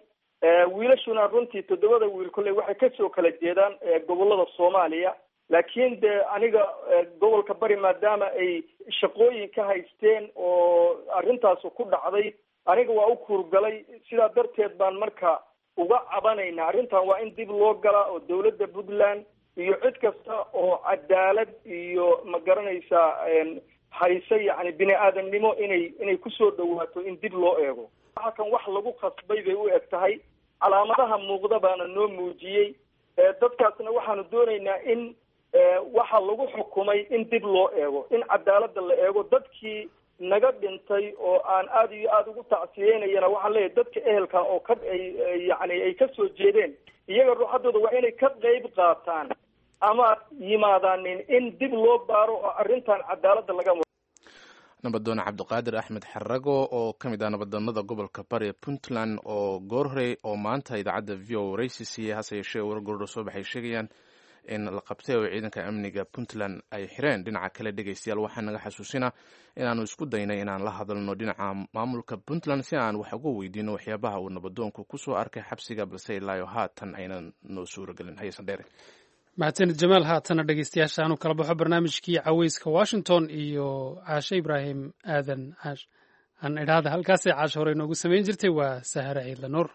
wiilashuna runtii toddobada wiil kolley waxay kasoo kala jeedaan gobolada soomaaliya laakiin de aniga gobolka bari maadaama ay shaqooyin ka haysteen oo arrintaas ku dhacday aniga waa u kuurgalay sidaa darteed baan marka uga cabanayna arrintan waa in dib loo galaa oo dawladda puntland iyo cid kasta oo cadaalad iyo ma garanaysaa hayse yacni bini aadamnimo inay inay kusoo dhawaato in dib loo eego waxa kan wax lagu khasbay bay u eg tahay calaamadaha muuqda baana noo muujiyey dadkaasna waxaanu doonaynaa in waxa lagu xukumay in dib loo eego in cadaaladda la eego dadkii naga dhintay oo aan aada iyo aada ugu tacsiyeynayana waxaan leeyahay dadka ehelka oo ka ay yacni ay ka soo jeedeen iyaga ruuxaddooda waa inay ka qeyb qaataan ama yimaadaanin in dib loo baaro oo arrintan cadaaladda laga nabadoon cabdiqaadir axmed xarago oo ka mid ah nabadoonada gobolka bari puntland oo goor horey oo maanta idaacadda v o waraysi siiyey hase yeeshee wargordho soo baxay sheegayaan in la qabtay oo ciidanka amniga puntland ay xireen dhinaca kale dhegeystayaal waxaa naga xasuusinaa inaanu isku daynay inaan la hadalno dhinaca maamulka puntland si aan wax uga weydiino waxyaabaha uu nabadoonku kusoo arkay xabsiga balse ilaayo haatan aynan noo suuragelin hayesan dheere mahadsanid jamaal haatana dhegeystayaasha aanu kala baxo barnaamijkii caweyska washington iyo caashe ibraahim aadan caash aan idhaahda halkaasay caasho hore inoogu samayn jirtay waa sahare ciidla nuur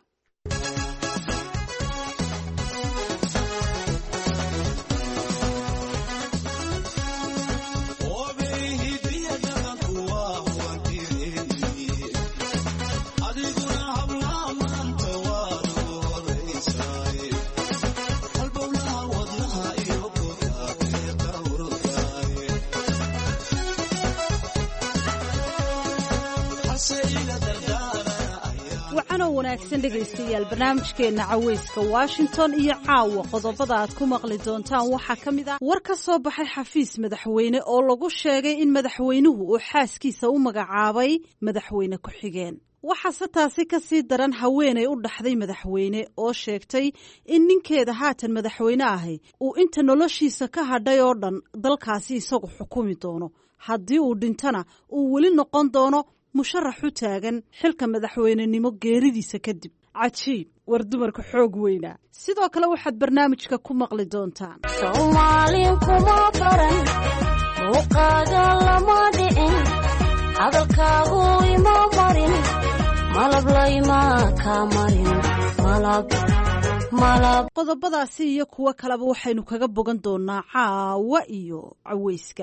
wanaagsan dhegaystayaal barnaamijkeenna caweyska washington iyo caawa qodobada aad ku maqli doontaan waxaa ka mid ah war ka soo baxay xafiis madaxweyne oo lagu sheegay in madaxweynuhu uu xaaskiisa u magacaabay madaxweyne ku-xigeen waxaase taasi ka sii daran haweenay u dhaxday madaxweyne oo sheegtay in ninkeeda haatan madaxweyne ahi uu inta noloshiisa ka hadhay oo dhan dalkaasi isagu xukumi doono haddii uu dhintana uu weli noqon doono musharax u taagan xilka madaxweynenimo geeridiisa kadib cajiib war dumarka xoog weynaa sidoo kale waxaad barnaamijka ku maqli doontaan soomaalin kuma baran muuqaaga lama dhicin hadalkaagu ima marin malab layma ka marin malab qodobadaasi iyo kuwo kaleba waxaynu kaga bogan doonaa caawa iyo caweyska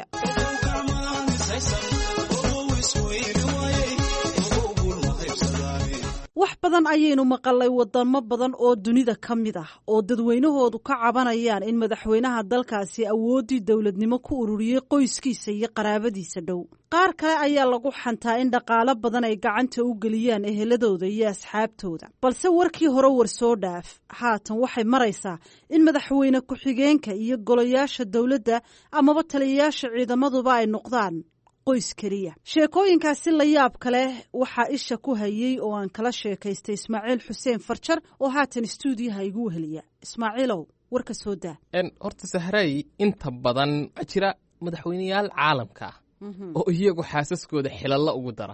wax badan ayaynu maqalay wadamo badan oo dunida ka mid ah oo dadweynahoodu ka cabanayaan in madaxweynaha dalkaasi awooddii dowladnimo ku ururiyey qoyskiisa iyo qaraabadiisa dhow qaar kale ayaa lagu xantaa in dhaqaalo badan ay gacanta u geliyaan eheladooda iyo asxaabtooda balse warkii hore war soo dhaaf haatan waxay maraysaa in madaxweyne ku-xigeenka iyo golayaasha dowladda amaba taliyayaasha ciidamaduba ay noqdaan qoys keliya sheekooyinkaasi la yaab kaleh waxaa isha ku hayey oo aan kala sheekaystay ismaaciil xuseen farjar oo haatan stuudiyaha igu weheliya ismaaciilow warka soo daa horta sahray inta badan waxaa jira madaxweyneyaal caalamka ah oo iyagu xaasaskooda xilalla ugu dara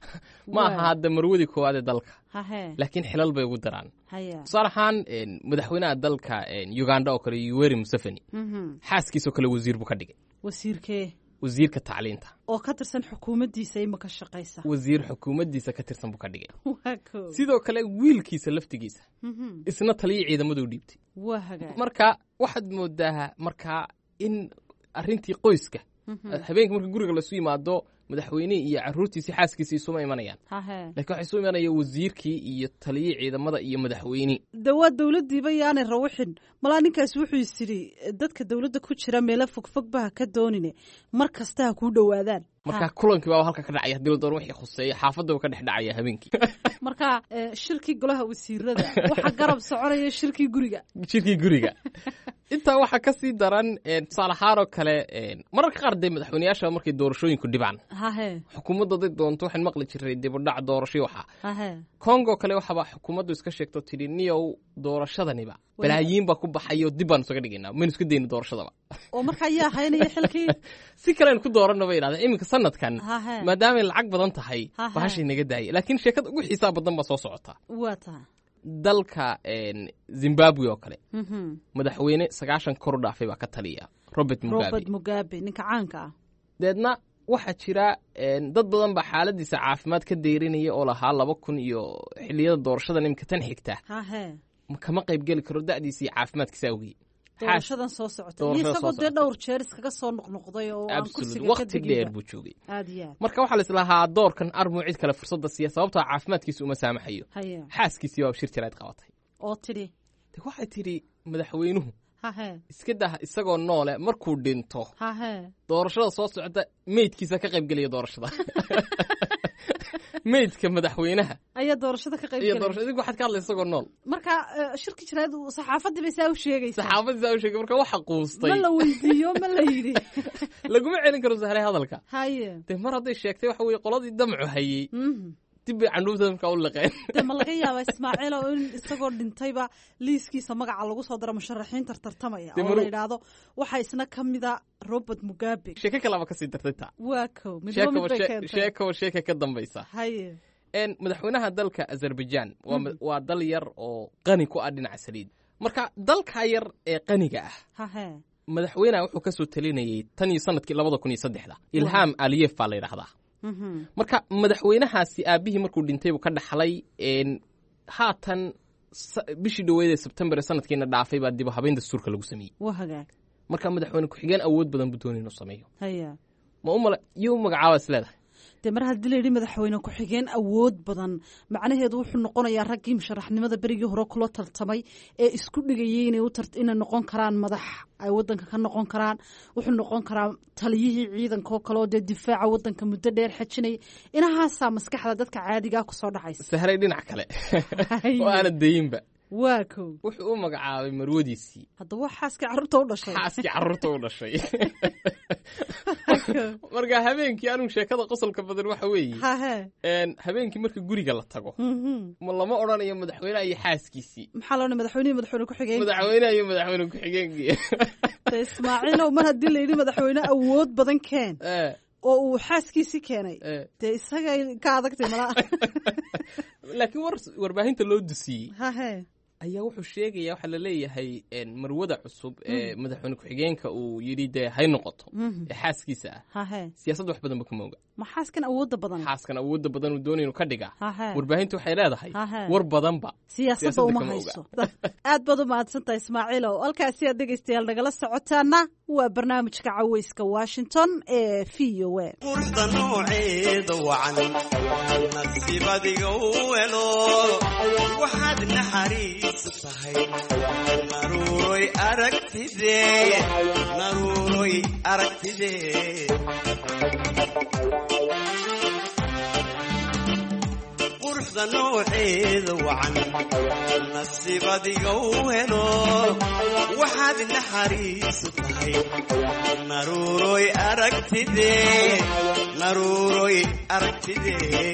ma aha hadda marwadii koowaad ee dalka laakiin xilal bay ugu daraan tusaale ahaan madaxweynaha dalka uganda oo kale yuweri museveni xaaskiisoo kale wasiir buu ka dhigay wasiirkee wasiirka tacliinta oo ka tirsan xukuumaddiisa ima ka shaqaysa wasiir xukuumaddiisa ka tirsan buu ka dhigay sidoo kale wiilkiisa laftigiisa isna taliya ciidamaduu dhiibtay waa hagaag marka waxaad moodaa markaa in arrintii qoyska habeenka marka guriga lasu yimaado madaxweynihii iyo caruurtiisii xaaskiisii isuma imanayaan lakiin waxaa isu imanaya wasiirkii iyo taliyii ciidamada iyo madaxweyne de waa dowladdiiba yaanay rawixin malaa ninkaas wuxuu is idhi dadka dowladda ku jira meelo fogfog baha ka doonine mar kasta ha kuu dhowaadaan marka kulankii baa halka ka dhacaya hadii la doono wixii khuseeya xaafadaba ka dhex dhacaya habeenkii marka shirkii golaha wasiirada waxaa garab soconaya shirkii guriga shirkii guriga intaa waxaa ka sii daran tusaale ahaan oo kale mararka qaar dee madaxweyneyaasha markay doorashooyinku dhibaan xukuumadda haday doonto waxaan maqli jiray dibudhac doorasho waxa congo kale waxaaba xukuumaddu iska sheegto tidhi niyow doorashadaniba balaayiin baa ku baxayo dib baan isaga dhigaynaa maynu iska dayno doorashadaba oo marka ayaa haynaya xilkii si kalean ku dooranno bay idhahdeen iminka sanadkan maadaamay lacag badan tahay bahashay naga daaya laakiin sheekada ugu xiisaa badan baa soo socota waa taha dalka zimbabwe oo kale madaxweyne sagaashan kor u dhaafay baa ka taliya robert mugabe robert mugabe ninka caanka ah deedna waxaa jira dad badan baa xaaladiisa caafimaad ka deyrinaya oo lahaa laba kun iyo xiliyada doorashada imika tan xigta hahe kama qayb geli karo da'diisa iyo caafimaadkiisa awgii doorashadan soo socota iyo isagoo dee dhowr jeer iskaga soo noqnoqday oo aan kursiga ka waqti dheer buu joogay aad iyo aad marka waxaa la islahaa doorkan armuu cid kale fursadda siiya sababtoo caafimaadkiisa uma saamaxayo haye xaaskiisii baa shir jirayd qabatay oo tidhi de waxay tidhi madaxweynuhu hahe iska dah isagoo noole markuu dhinto hahe doorashada soo socota meydkiisa ka qayb gelaya doorashada meydka madaxweynaha ayaa doorashada ka qayb iyo gelay doorashada idinku waxaad ka hadlaysa isagoo nool marka eh, shirki jiraad saxaafadii bay saa u sheegaysaa saxaafadii saa u sheegay marka waxa quustay ma la weydiiyo ma la yidhi laguma celin karo sahlay hadalka haye dee mar hadday sheegtay waxa weeye qoladii damcu hayey Mhm. dib bay candhuufta markaa u liqeen dee ma laga yaabaa ismaaciil oo in isagoo dhintayba liiskiisa magaca lagu soo daro musharaxiinta tartamaya Dee oo maru- la yidhaahdo waxaa isna ka mida robert mugabe sheeko kalaba kasii dartay taa waa kow midba mid sheekaba bay shee- keentay sheekaba sheeka ka dambaysa haye En madaxweynaha dalka azerbaijan waa ma- waa dal yar oo qani ku ah dhinaca saliid marka dalka yar ee qaniga ah hahe madaxweynaha wuxuu ka soo talinayay tan iyo sanadkii labada kun iyo saddexda ilham aliyef baa la yidhahdaa Mhm. marka madaxweynahaasi aabihii markuu dhintay buu ka dhaxlay en haatan sa- bishii dhoweed ee sebtembar ee sanadkiina dhaafay baa dib u habeyn dastuurka lagu sameeyey waa hagaag marka madaxweyne ku-xigeen awood badan buu doonay inuu sameeyo haya ma u mala iyo u magacaaba is leedahay dee mar haddii la yidhi madaxweyne ku-xigeen awood badan macnaheedu wuxuu noqonayaa raggii musharaxnimada berigii hore kula tartamay ee isku dhigayay inay u tart- inay noqon karaan madax ay wadanka ka noqon karaan wuxuu noqon karaa taliyihii ciidanka oo kale oo dee difaaca wadanka muddo dheer xajinaya inahaasaa maskaxda dadka caadigaa kusoo dhacaysa sahray dhinac kale Haye. oo aana dayinba waa kow wuxuu u magacaabay marwadiisii haddaba waa xaaskii carruurta u dhashay xaaskii carruurta u dhashay marka habeenkii anigu sheekada qosolka badan waxa weeye hahe en habeenkii marka guriga la tago Mhm. ma lama odhanayo madaxweynaha iyo xaaskiisii maxaa loo madaxweynihi madaxweyne ku-xigeen madaxweynaha iyo madaxweyne ku-xigeenkii dee ismaaciilow mar haddii la yidhi madaxweyne awood badan keen Eh, oo uu xaaskiisii keenay eh. dee isagay ka adagtay malaa laakiin war warbaahinta loo dusiyey hahe ayaa wuxuu sheegaya waxaa la leeyahay en, marwada cusub ee madaxweyne ku-xigeenka uu yidhi dee hay noqoto Mhm. ee xaaskiisa ah hahe siyaasadda wax badanba kama oga ma xaaskan awoodda badan xaaskan awoodda badan uu doonaya inuu ka dhiga hahe warbaahinta waxay leedahay Hahe. war badanba siyaasadda siyaasadda uma kama hayso aad baad u mahadsantahay ismaaciilow halkaasi aad dhegaystayaal nagala socotaana waa barnaamijka caweyska washington ee v o a qurda nooceeda wacan nasiibadiga u helo waxaad naxariisu tahay naruuroy aragtide naruuroy aragtide quruxda nooceeda wacan nasiibadiga u helo waxaad naxariisu tahay naruuroy aragtide naruuroy aragtide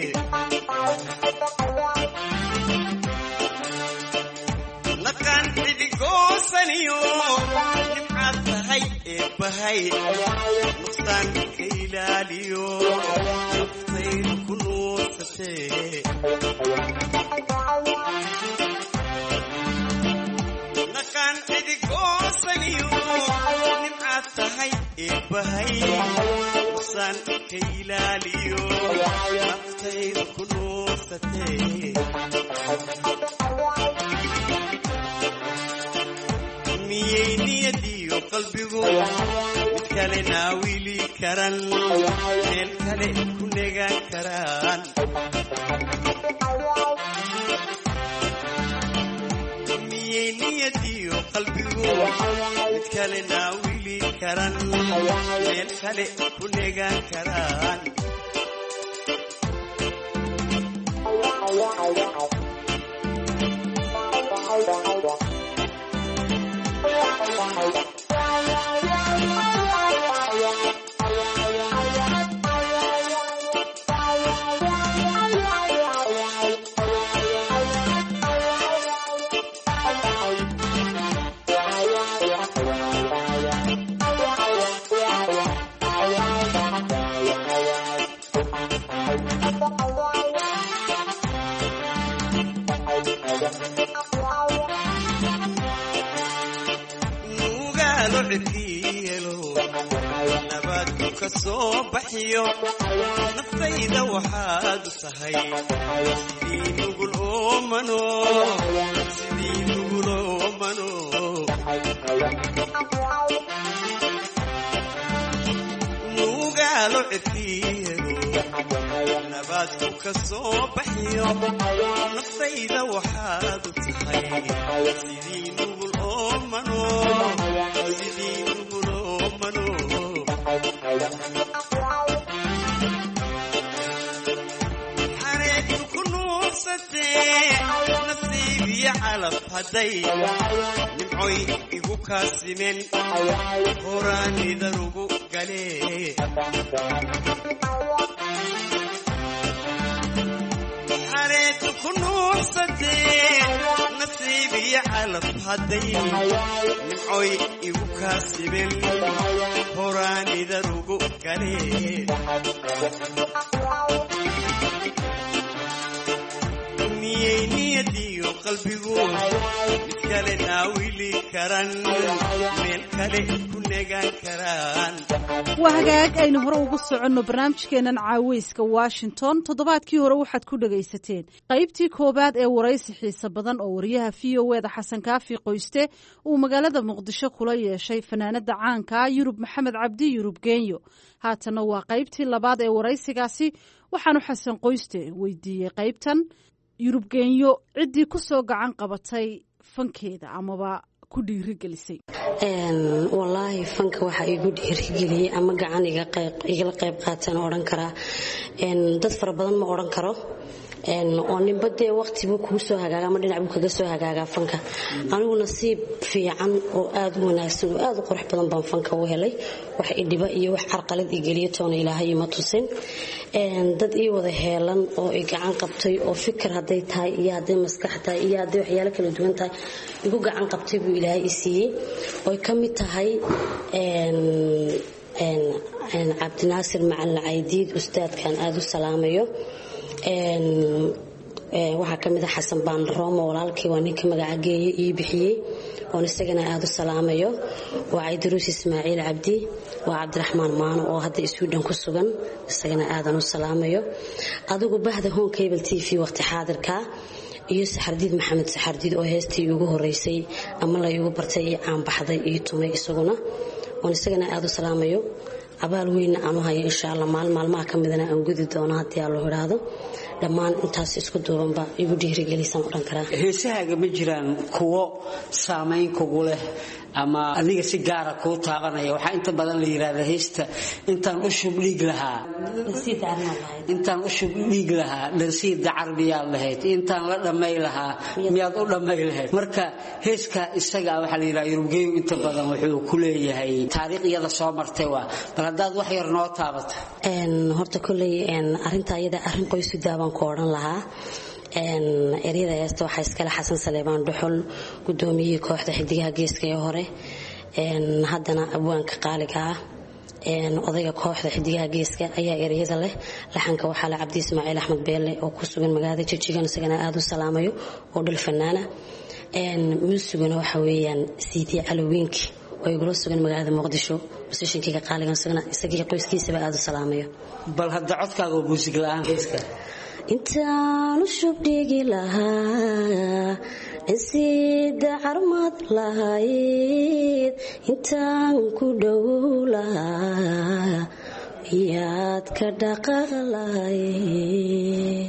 naqaan xidigoosaniyo nimcaad tahay eebbahay nuqsaan ka ilaaliyo naftaydu ku nuursatee naqaan xidigoosaniyo nimcaad tahay eebbahay nuqsaan ka ilaaliyo naftaydu ku nuursatee miyay niyadiyo qalbigu mid kale naawili karan meel kale ku negaan karaan miyay niyadiyo qalbigu mid kale naawili karan meel kale ku negaan karaan nabaadku ka soo baxiyo naftayda waxaad u tahay sidii nugul oomano sidii nugul oomano nuugaalo cirkiyedo nabaadku ka soo baxiyo naftayda waxaad u tahay sidii nugul oomano sidii nugul oomano xareedku ku nuursatee nasiib iyo calaf hadday nimcoy igu kaasimen horaanidarugu galee xareedku ku nuursatee nasiib iyo calaf hadday nimcoy igu kaasimen horaanidarugu galee miyay niyadiyo qalbigu mid kale naawili karan meel kale ku negaan karaan waa hagaag aynu hore ugu soconno barnaamijkeennan caaweyska washington toddobaadkii hore waxaad ku dhagaysateen qaybtii koowaad ee waraysi xiise badan oo wariyaha v o eda xasan kaafi qoyste uu magaalada muqdisho kula yeeshay fanaanada caanka yurub maxamed cabdi yurub genyo haatanna waa qaybtii labaad ee waraysigaasi waxaanu xasan qoyste weydiiyey qaybtan yurub genyo ciddii ku soo gacan qabatay fankeeda amaba ku dhiirigelisay wallaahi fanka waxaa igu dhiirigeliyey ama gacan igala qayb qaataan odhan karaa dad fara badan ma odhan karo oo ninba dee waqtibuu kugu soo hagaaga ama dhinac buu kaga soo hagaagaa fanka anigu nasiib fiican oo aad u wanaagsan oo aad u qurux badan baan fanka u helay wax idhiba iyo wax carqalad igeliyo toona ilaahay ima tusin dad ii wada heelan oo i gacan qabtay oo fikir hadday tahay iyo hadday maskax tahay iyo hadday waxyaalo kala duwan tahay igu gacan qabtay buu ilaahay i siiyey oy ka mid tahay cabdinaasir macalin caydiid ustaadkan aada u salaamayo waxaa ka mid a xasan baandaroomo walaalkii waa ninka magacageeye ii bixiyey oon isagana aada u salaamayo waa caydaruus ismaaciil cabdi waa cabdiraxmaan maano oo hadda iswiidhan ku sugan isagana aadan u salaamayo adigu bahda home cable t v waqti xaadirka iyo saxardiid maxamed saxardiid oo heestii ugu horeysay ama la igu bartay io caanbaxday io tumay isaguna oon isagana aada u salaamayo abaal weynna aanu hayo insha alla maalin maalmaha ka midana aan gudi doono haddii aa loo idhaahdo dhammaan intaas isku duubanba igu dhiirigelisaan odhan karaa heesahaaga ma jiraan kuwo saamayn kugu leh ama adiga si gaara kuu taabanaya waxaa inta badan la yidhahdaa heesta intaan u shub dhiig lahaa intaan u shub dhiig lahaa dharsiid dacar miyaad lahayd intaan la dhammay lahaa miyaad u dhammay lahayd marka heeska isaga waxaa la yidhaha yurubgeyu inta badan wuxuu ku leeyahay taariikh iyada soo martay waa bal haddaad wax yar noo taabato horta kolley arrinta iyada arrin qoysudaa baan ku odhan lahaa eryada heesta waxaa iskale xasan saleebaan dhuxul gudoomiyihii kooxda xidigaha geeska ee hore haddana abwaanka qaaliga ah odayga kooxda xidigaha geeska ayaa eryada leh laxanka waxaa le cabdi ismaaciil axmed beelle oo ku sugan magaalada jijigan isagana aada u salaamayo oo dhul fanaana muusiguna waxa weeyaan siidii calowiinki oo igula sugan magaalada muqdisho musishinkayga qaaligan isagii qoyskiisaba aada u salaamayo bal hadda codkaaga oo muusig la-aan heeska intaan u shubdhigi lahaa insiida carmad lahayd intaan ku dhowow lahaa iyaad ka dhaqaq lahayd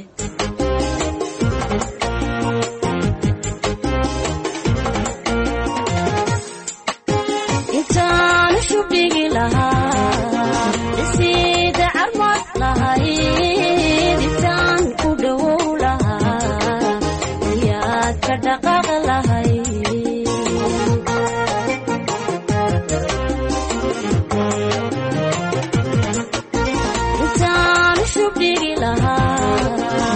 intaan u shubdhigi lahaa insiida carmad lahayd intaan ku dhowow lahaa iyaad ka dhaqaq lahayd intaan u shubdhigi lahaa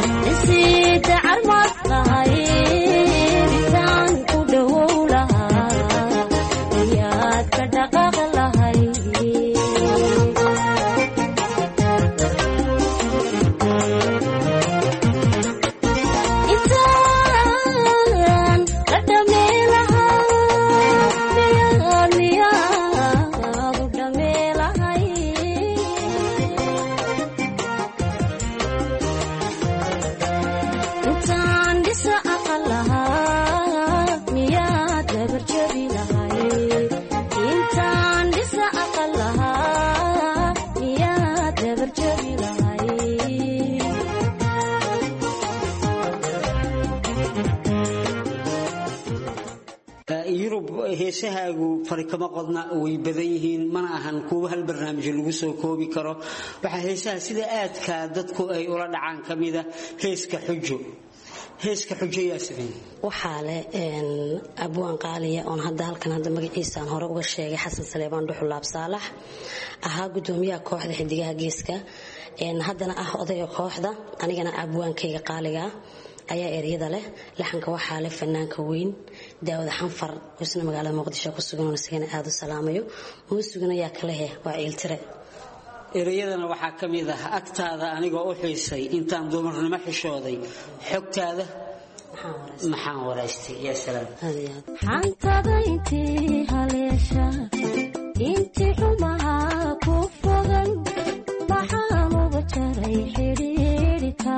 heesahaagu fari kama qodna way badan yihiin mana ahan kuwa hal barnaamij lagu soo koobi karo waxaa heesaha sida aadka dadku ay ula dhacaan ka mida heeska xujo heeska xujo yaa sameeyey waxaa leh abwaan qaaliya oon hadda halkan hadda magaciisaan hore uga sheegay xasan saleebaan dhuxulaab saalax ahaa gudoomiyaha kooxda xidigaha geeska haddana ah odayga kooxda anigana abwaankayga qaaliga ayaa eryada leh laxanka waxaa leh fanaanka weyn daawada xanfar isna magaalada muqdisho ku sugan isagana aada u salaamayo muusiguna yaa kalehe waa ciiltire ereyadana waxaa ka mid ah agtaada anigoo u xiisay intaan dumarnimo xishooday xogtaada maxaan waraystay yaa salaam xantada intii haleesha intii xumaha ku fogan maxaan uga jaray xidhiidhika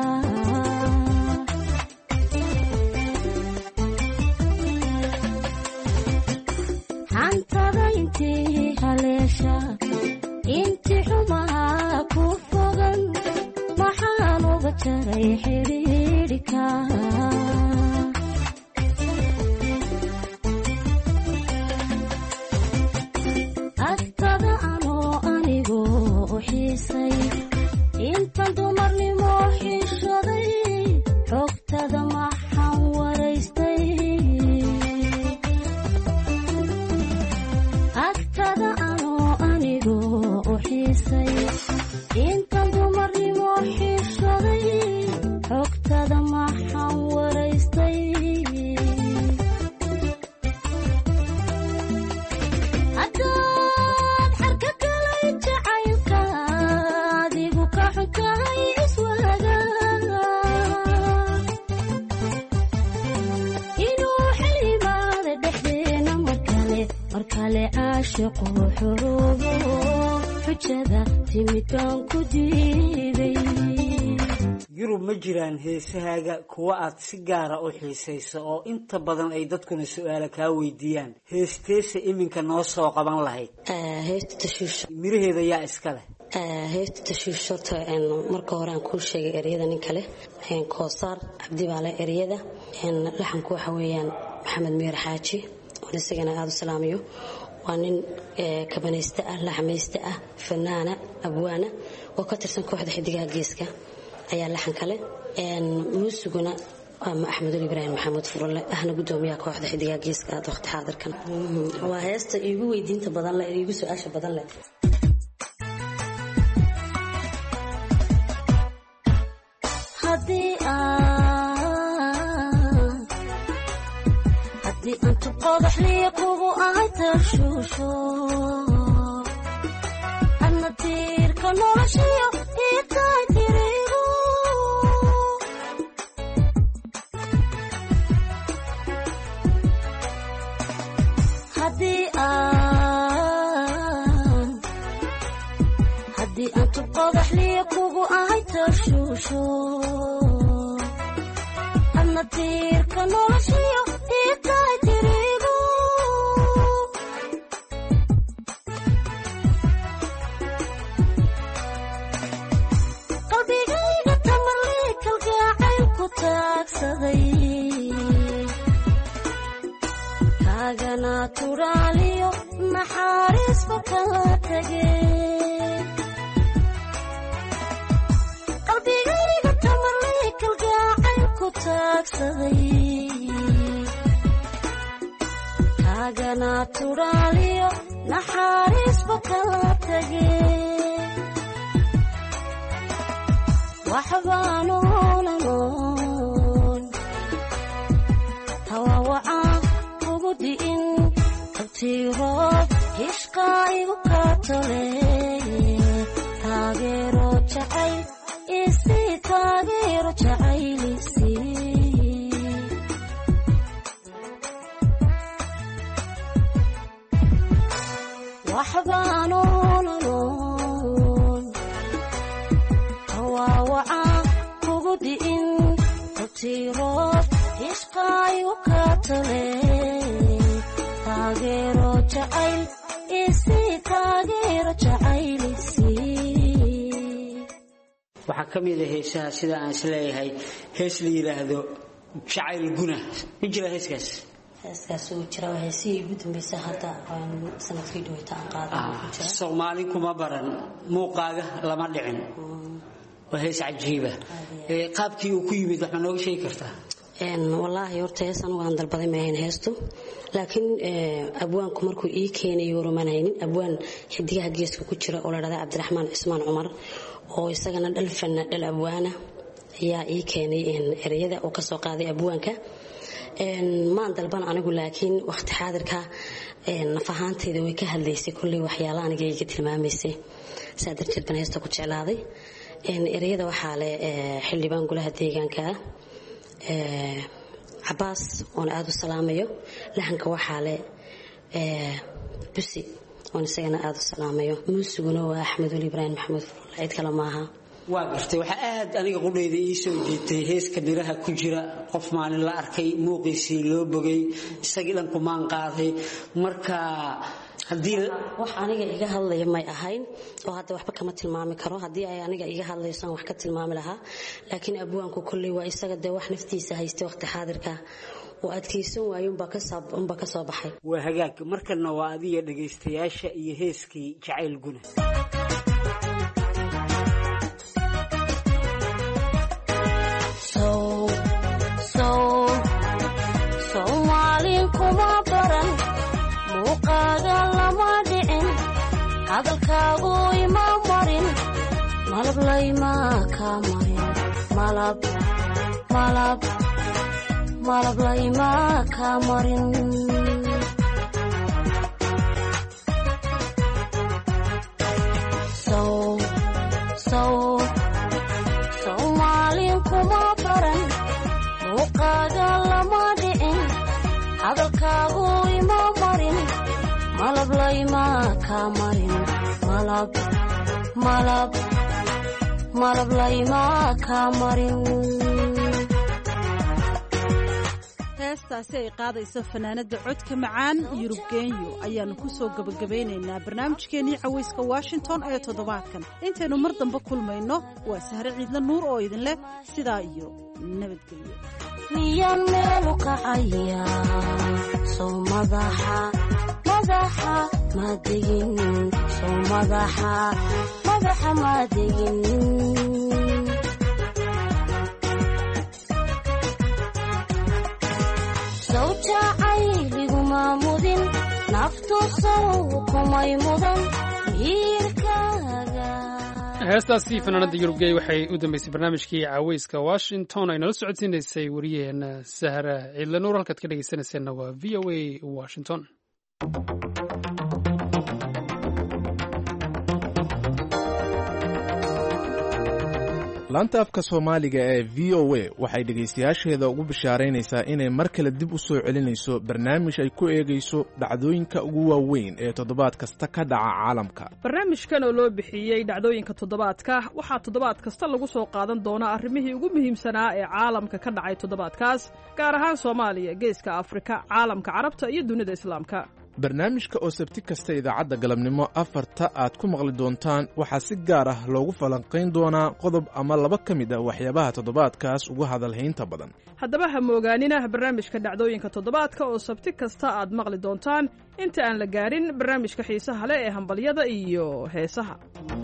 xantada intii haleesha intii xumaha ku fogan maxaan uga jaray xidhiidhika agtada anoo anigu u xiisay intan dumarnimo xishoday xogtada maxaan waraystay agtada anoo anigu u xiisay intan dumarnimo xishoday xogtada maxaan waraystay haddaad xarka galay jacaylka adigu ka xunkahay iswaaga inuu xilimaada dhexdeena mar kale mar kale caashiqu xuruubo xujada timidkaan ku diiday yurub ma jiraan heesahaaga kuwa aad si gaara u xiisayso oo inta badan ay dadkuna su-aala kaa weydiiyaan heesteesa iminka noo soo qaban lahayd heesta tashiish miraheeda yaa iska leh heesta tashiish horta marka hore aan kuu sheegay eryada nin kale koosaar cabdi baa leh eryada laxanku waxa weeyaan maxamed miir xaaji oon isagana aada u salaamayo waa nin kabanayste ah laxmayste ah fanaana abwaana oo ka tirsan kooxda xidigaha geeska ayaa laxan kale muusiguna ama axmedul ibraahim maxamuud furule ahna gudoomiyaha kooxda xidigaha geeska aad waqti xaadirkan waa heesta iigu weydiinta badan leh iigu su-aasha badan leh haddii aan haddii aan tuqodaxliya kugu ahay tashuusho adna tiirka noloshiyo ii tahay tirigu haddii aan haddii aan tuqodaxliya kugu ahay tashuusho adna tiirka noloshiyo ii tahay tirigu qalbigayga tamarlii kalgacayl ku taagsaday kaagana turaaliyo naxariisba kala tegay qalbigayga tamarlii kalgacayl ku taagsaday kaagana turaaliyo naxariisba kala tegay waxbaan oolanoon hawawacaan ugu di'in abtiiroob hishqaa igu kaatole taageero jacayl isii taageero jacaylisii waxbaan oolanoon hawawacaan kugu di'in abtiiroob hishqaa igu kaatole taageero jacayl isii taageero jacaylisii waxaa ka mid a heesaha sida aan isleeyahay hees la yidhaahdo jacayl guna ma jira heeskaas heeskaas uu jira waa heesihii ugu dambeysay hadda sanadkii dhaweyta aan qaadan ku jira soomaali kuma baran muuqaaga lama dhicin waa hees cajiiba qaabkii uu ku yimid wax ma nooga sheegi kartaa wallaahi horta hees anugu aan dalbaday maahayn heestu laakiin abwaanku markuu ii keenayo warumaan haynin abwaan xidigaha geeska ku jira oo la dhahda cabdiraxmaan cismaan cumar oo isagana dhal fanna dhal abwaana ayaa ii keenay ereyada oo kasoo qaaday abwaanka maan dalban anigu laakiin waqti xaadirka naf ahaanteyda way ka hadlaysay kulley waxyaala aniga iga tilmaamaysay saa darteed baan heesta ku jeclaaday ereyada waxaa leh xildhibaan golaha deegaanka ah cabaas oon aada u salaamayo lahanka waxaa leh busi oon isagana aada u salaamayo muusiguna waa axmed weli ibraahim maxamuud furulla cid kale maaha waa gartay waxaa aad aniga qudhayda ii soo jeetay heeska miraha ku jira qof maalin la arkay muuqiisii loo bogay isagii dhan kumaan qaaday marka wax aniga iga hadlaya may ahayn oo hadda waxba kama tilmaami karo haddii ay aniga iga hadlayso aan wax ka tilmaami lahaa laakiin abwaanku kolley waa isaga dee wax naftiisa haystay waqti xaadirka oo adkaysan waayo unbaa ka soo baxay waa hagaag markana waa adiga dhagaystayaasha iyo heeskii jacayl guna soomaalin kuma baran muuqaaga lama dhicin hadalkaagu ima marin malab layma ka marin malab malab malab layma ka marin soomaalin kuma baran muuqaaga lama dhicin hadalkaagu ima marin malab layma ka marin malab malab malab layma ka marin heestaasi ay qaadayso fanaanada codka macaan yurub genyo ayaannu ku soo gebagabaynaynaa barnaamijkeennii cawayska washington ee toddobaadkan intaynu mar dambe kulmayno waa sahre ciidla nuur oo idin leh sidaa iyo nabadgelyo miyaan meelu kacaya sow madaxa madaxa madegin sow madaxa madaxa madegin sow jacayliguma mudin naftu sow kumay mudan miirkaaga heestaasi fanaanada yurubgey waxay u dambeysay barnaamijkii caweyska washington ay nala socodsiinaysay wariyaheena sahra ciidlanuur halkaad ka dhegeysanayseena waa v o a washington laanta afka soomaaliga ee v o a waxay dhegaystayaasheeda ugu bishaaraynaysaa inay mar kale dib u soo celinayso barnaamij ay ku eegayso dhacdooyinka ugu waaweyn ee toddobaad kasta ka dhaca caalamka barnaamijkan oo loo bixiyey dhacdooyinka toddobaadka waxaa toddobaad kasta lagu soo qaadan doonaa arrimihii ugu muhiimsanaa ee caalamka ka dhacay toddobaadkaas gaar ahaan soomaaliya geeska afrika caalamka carabta iyo dunida islaamka barnaamijka oo sabti kasta idaacadda galabnimo afarta aad ku maqli doontaan waxaa si gaar ah loogu falanqayn doonaa qodob ama laba ka mid ah waxyaabaha toddobaadkaas ugu hadalhaynta badan haddaba ha moogaanina barnaamijka dhacdooyinka toddobaadka oo sabti kasta aad maqli doontaan inta aan la gaarin barnaamijka xiisaha leh ee hambalyada iyo heesaha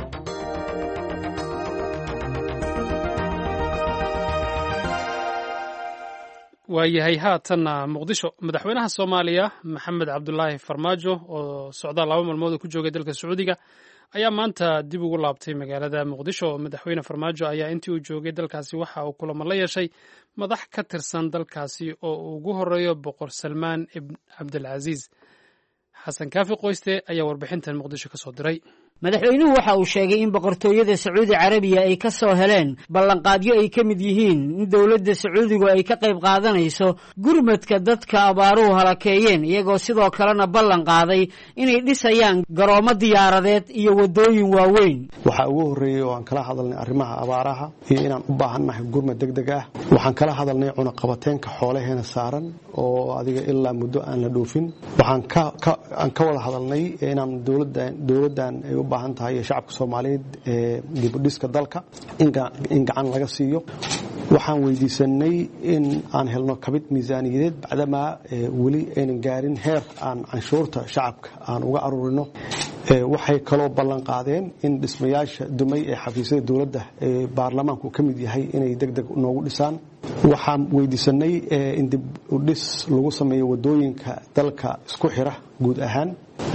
waayahay haatanna muqdisho madaxweynaha soomaaliya maxamed cabdulaahi farmaajo oo socdaal laba maalmood oo ku joogay dalka sacuudiga ayaa maanta dib ugu laabtay magaalada muqdisho madaxweyne farmaajo ayaa intii uu joogay dalkaasi waxa uu kulamo la yeeshay madax ka tirsan dalkaasi oo uu ugu horeeyo boqor salmaan ibn cabdilcasiis xasan kaafi qoyste ayaa warbixintan muqdisho kasoo diray madaxweynuhu waxa uu sheegay in boqortooyada sacuudi carabiya ay ka soo heleen ballanqaadyo ay ka mid yihiin in dowladda sacuudigu ay ka qayb qaadanayso gurmadka dadka abaaruhu halakeeyeen iyagoo sidoo kalena ballan qaaday inay dhisayaan garoomo diyaaradeed iyo waddooyin waaweyn waxaa ugu horreeyey oo aan kala hadalnay arrimaha abaaraha iyo inaan u baahannahay gurmad deg deg ah waxaan kala hadalnay cunaqabateenka xoolaheena saaran oo adiga ilaa muddo aan la dhoofin waxaan aan ka wada hadalnay inaan dowladdan ay u baahan tahay shacabka soomaaliyeed ee dibudhiska dalka in gacan laga siiyo waxaan weydiisanay in aan helno kabid miisaaniyadeed bacdamaa weli aynan gaarin heer aan canshuurta shacabka aan uga aruurino waxay kaloo ballan qaadeen in dhismayaasha dumay ee xafiisyada dowladda ee baarlamaanku ka mid yahay inay deg deg noogu dhisaan waxaan weydiisanay in dib u dhis lagu sameeyo wadooyinka dalka isku xira guud ahaan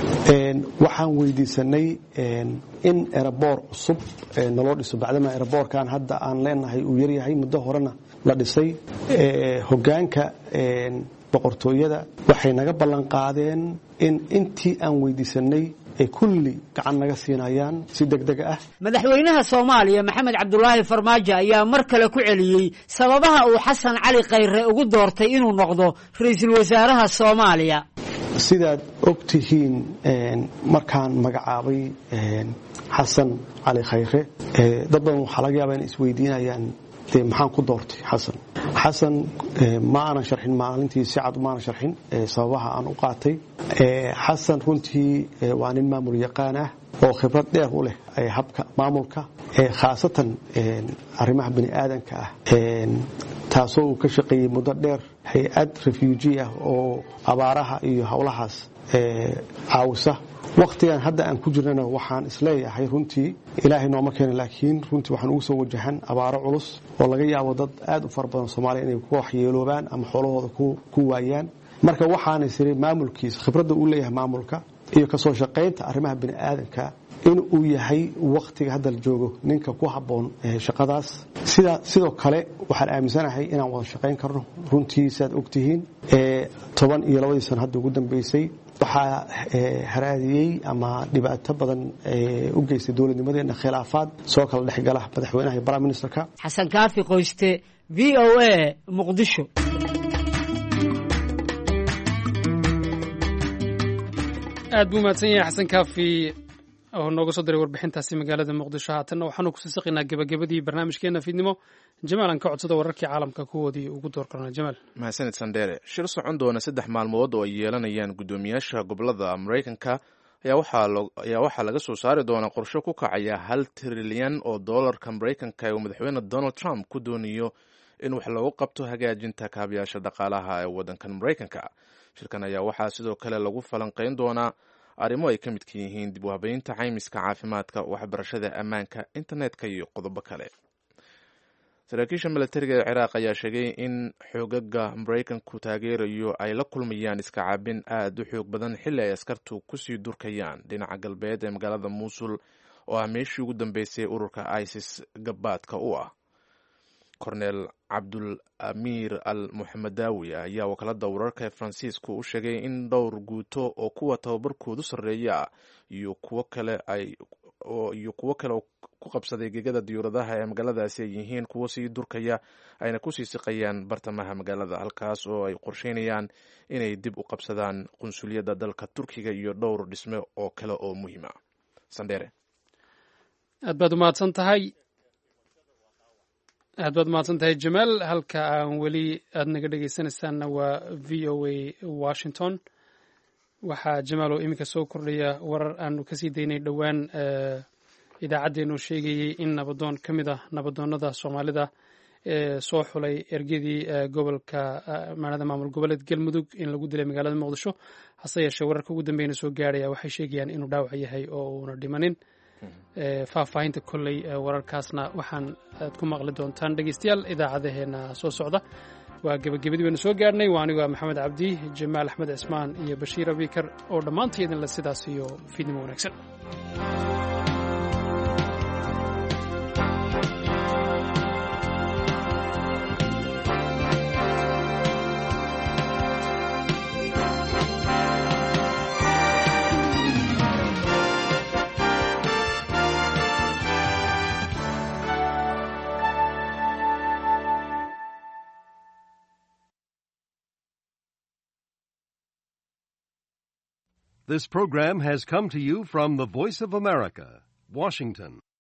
waxaan weydiisanay in eraboor cusub naloo dhiso bacdama eraboorkan hadda aan leenahay uu yaryahay muddo horena la dhisay hogaanka boqortooyada waxay naga ballan qaadeen in intii aan weydiisanay ay kulli gacan naga siinayaan si degdega ah madaxweynaha soomaaliya maxamed cabdulaahi farmaajo ayaa mar kale ku celiyey sababaha uu xasan cali khayre ugu doortay inuu noqdo ra-iisul wasaaraha soomaaliya sidaad og tihiin markaan magacaabay xasan cali khayre dad badan waxaa laga yaabaa inay isweydiinayaan dee maxaan ku doortay xasan xasan ma aanan sharxin maalintii si cad maanan sharxin sababaha aan u qaatay xasan runtii waa nin maamul yaqaan ah oo khibrad dheer u leh habka maamulka khaasatan arrimaha bani aadanka ah taasoo uu ka shaqeeyey muddo dheer hay-ad refuuji ah oo abaaraha iyo howlahaas caawisa wakhtigan hadda aan ku jirnana waxaan isleeyahay runtii ilaahay nooma keena laakiin runtii waxaan ugu soo wajahan abaaro culus oo laga yaabo dad aad u fara badan soomaaliya inay ku waxyeeloobaan ama xoolahooda ku waayaan marka waxaana siri maamulkiisa khibradda uu leeyahay maamulka iyo kasoo shaqaynta arrimaha bani aadanka in uu yahay wakhtiga hadda la joogo ninka ku habboon shaqadaas sidoo kale waxaan aaminsanahay inaan wada shaqayn karno runtii siaad ogtihiin toban iyo labadii sano hadda ugu dambeysay waxaa haraadiyey ama dhibaato badan u geystay dowladnimadeena khilaafaad soo kala dhexgala madaxweynaha iyo prime ministerka xasan kaafi qoyste v o a muqdisho aad buu mahadsan yahay xasan kaafi oo nooga soo diray warbixintaasi magaalada muqdisho haatanna waxaanu kusii saqaynaa gebagabadii barnaamijkeena fiidnimo jamaal aan ka codsada wararkii caalamka kuwoodii ugu door karna jamaal mahadsanid sandheere shir socon doona saddex maalmood oo ay yeelanayaan guddoomiyaasha gobolada maraykanka ayaa waxaa laga soo saari doonaa qorsho ku kacaya hal trilyan oo doolarka maraykanka ee uu madaxweyne donald trump ku doonayo in wax loogu qabto hagaajinta kaabayaasha dhaqaalaha ee waddankan maraykanka shirkan ayaa waxaa sidoo kale lagu falanqayn doonaa arrimo ay ka midka yihiin dib u habeynta caymiska caafimaadka waxbarashada ammaanka internetka iyo qodobo kale saraakiisha milatariga ee ciraaq ayaa sheegay in xoogaga maraykanku taageerayo ay la kulmayaan iska caabin aad u xoog badan xilli ay askartu kusii durkayaan dhinaca galbeed ee magaalada muusul oo ah meeshii ugu dambeysay ururka isis gabaadka u ah kornel cabdul amiir al muxamedaawi ayaa wakaalada wararka ee faransiisku u sheegay in dhowr guuto oo kuwa tababarkoodu sarreeya iyo kuwo kale ay iyo kuwo kale oo ku qabsaday gegada diyuuradaha ee magaaladaasi ay yihiin kuwo sii durkaya ayna kusii siqayaan bartamaha magaalada halkaas oo ay qorsheynayaan inay dib u qabsadaan qunsuliyadda dalka turkiga iyo dhowr dhisme oo kale oo muhiima sandheere aad baad umahadsan tahay aad baad mahadsan tahay jamaal halka aan weli aad naga dhegeysanaysaanna waa v o a washington waxaa jamaal oo iminka soo kordhaya warar aanu kasii daynay dhowaan idaacaddeennu sheegayey in nabadoon ka mid ah nabadoonnada soomaalida ee soo xulay ergadii gobolka maanada maamul goboleed galmudug in lagu dilay magaalada muqdisho hase yeeshee wararka ugu dambeyna soo gaaraya waxay sheegayaan inuu dhaawac yahay oo uuna dhimanin faahfaahinta kolley wararkaasna waxaan aad ku maqli doontaan dhegeystayaal idaacadaheena soo socda waa gebagabadii baynu soo gaarhnay waa aniga maxamed cabdi jamaal axmed cismaan iyo bashiir abikar oo dhammaantaydinle sidaas iyo fiidnimo wanaagsan This program has come to you from the Voice of America, Washington.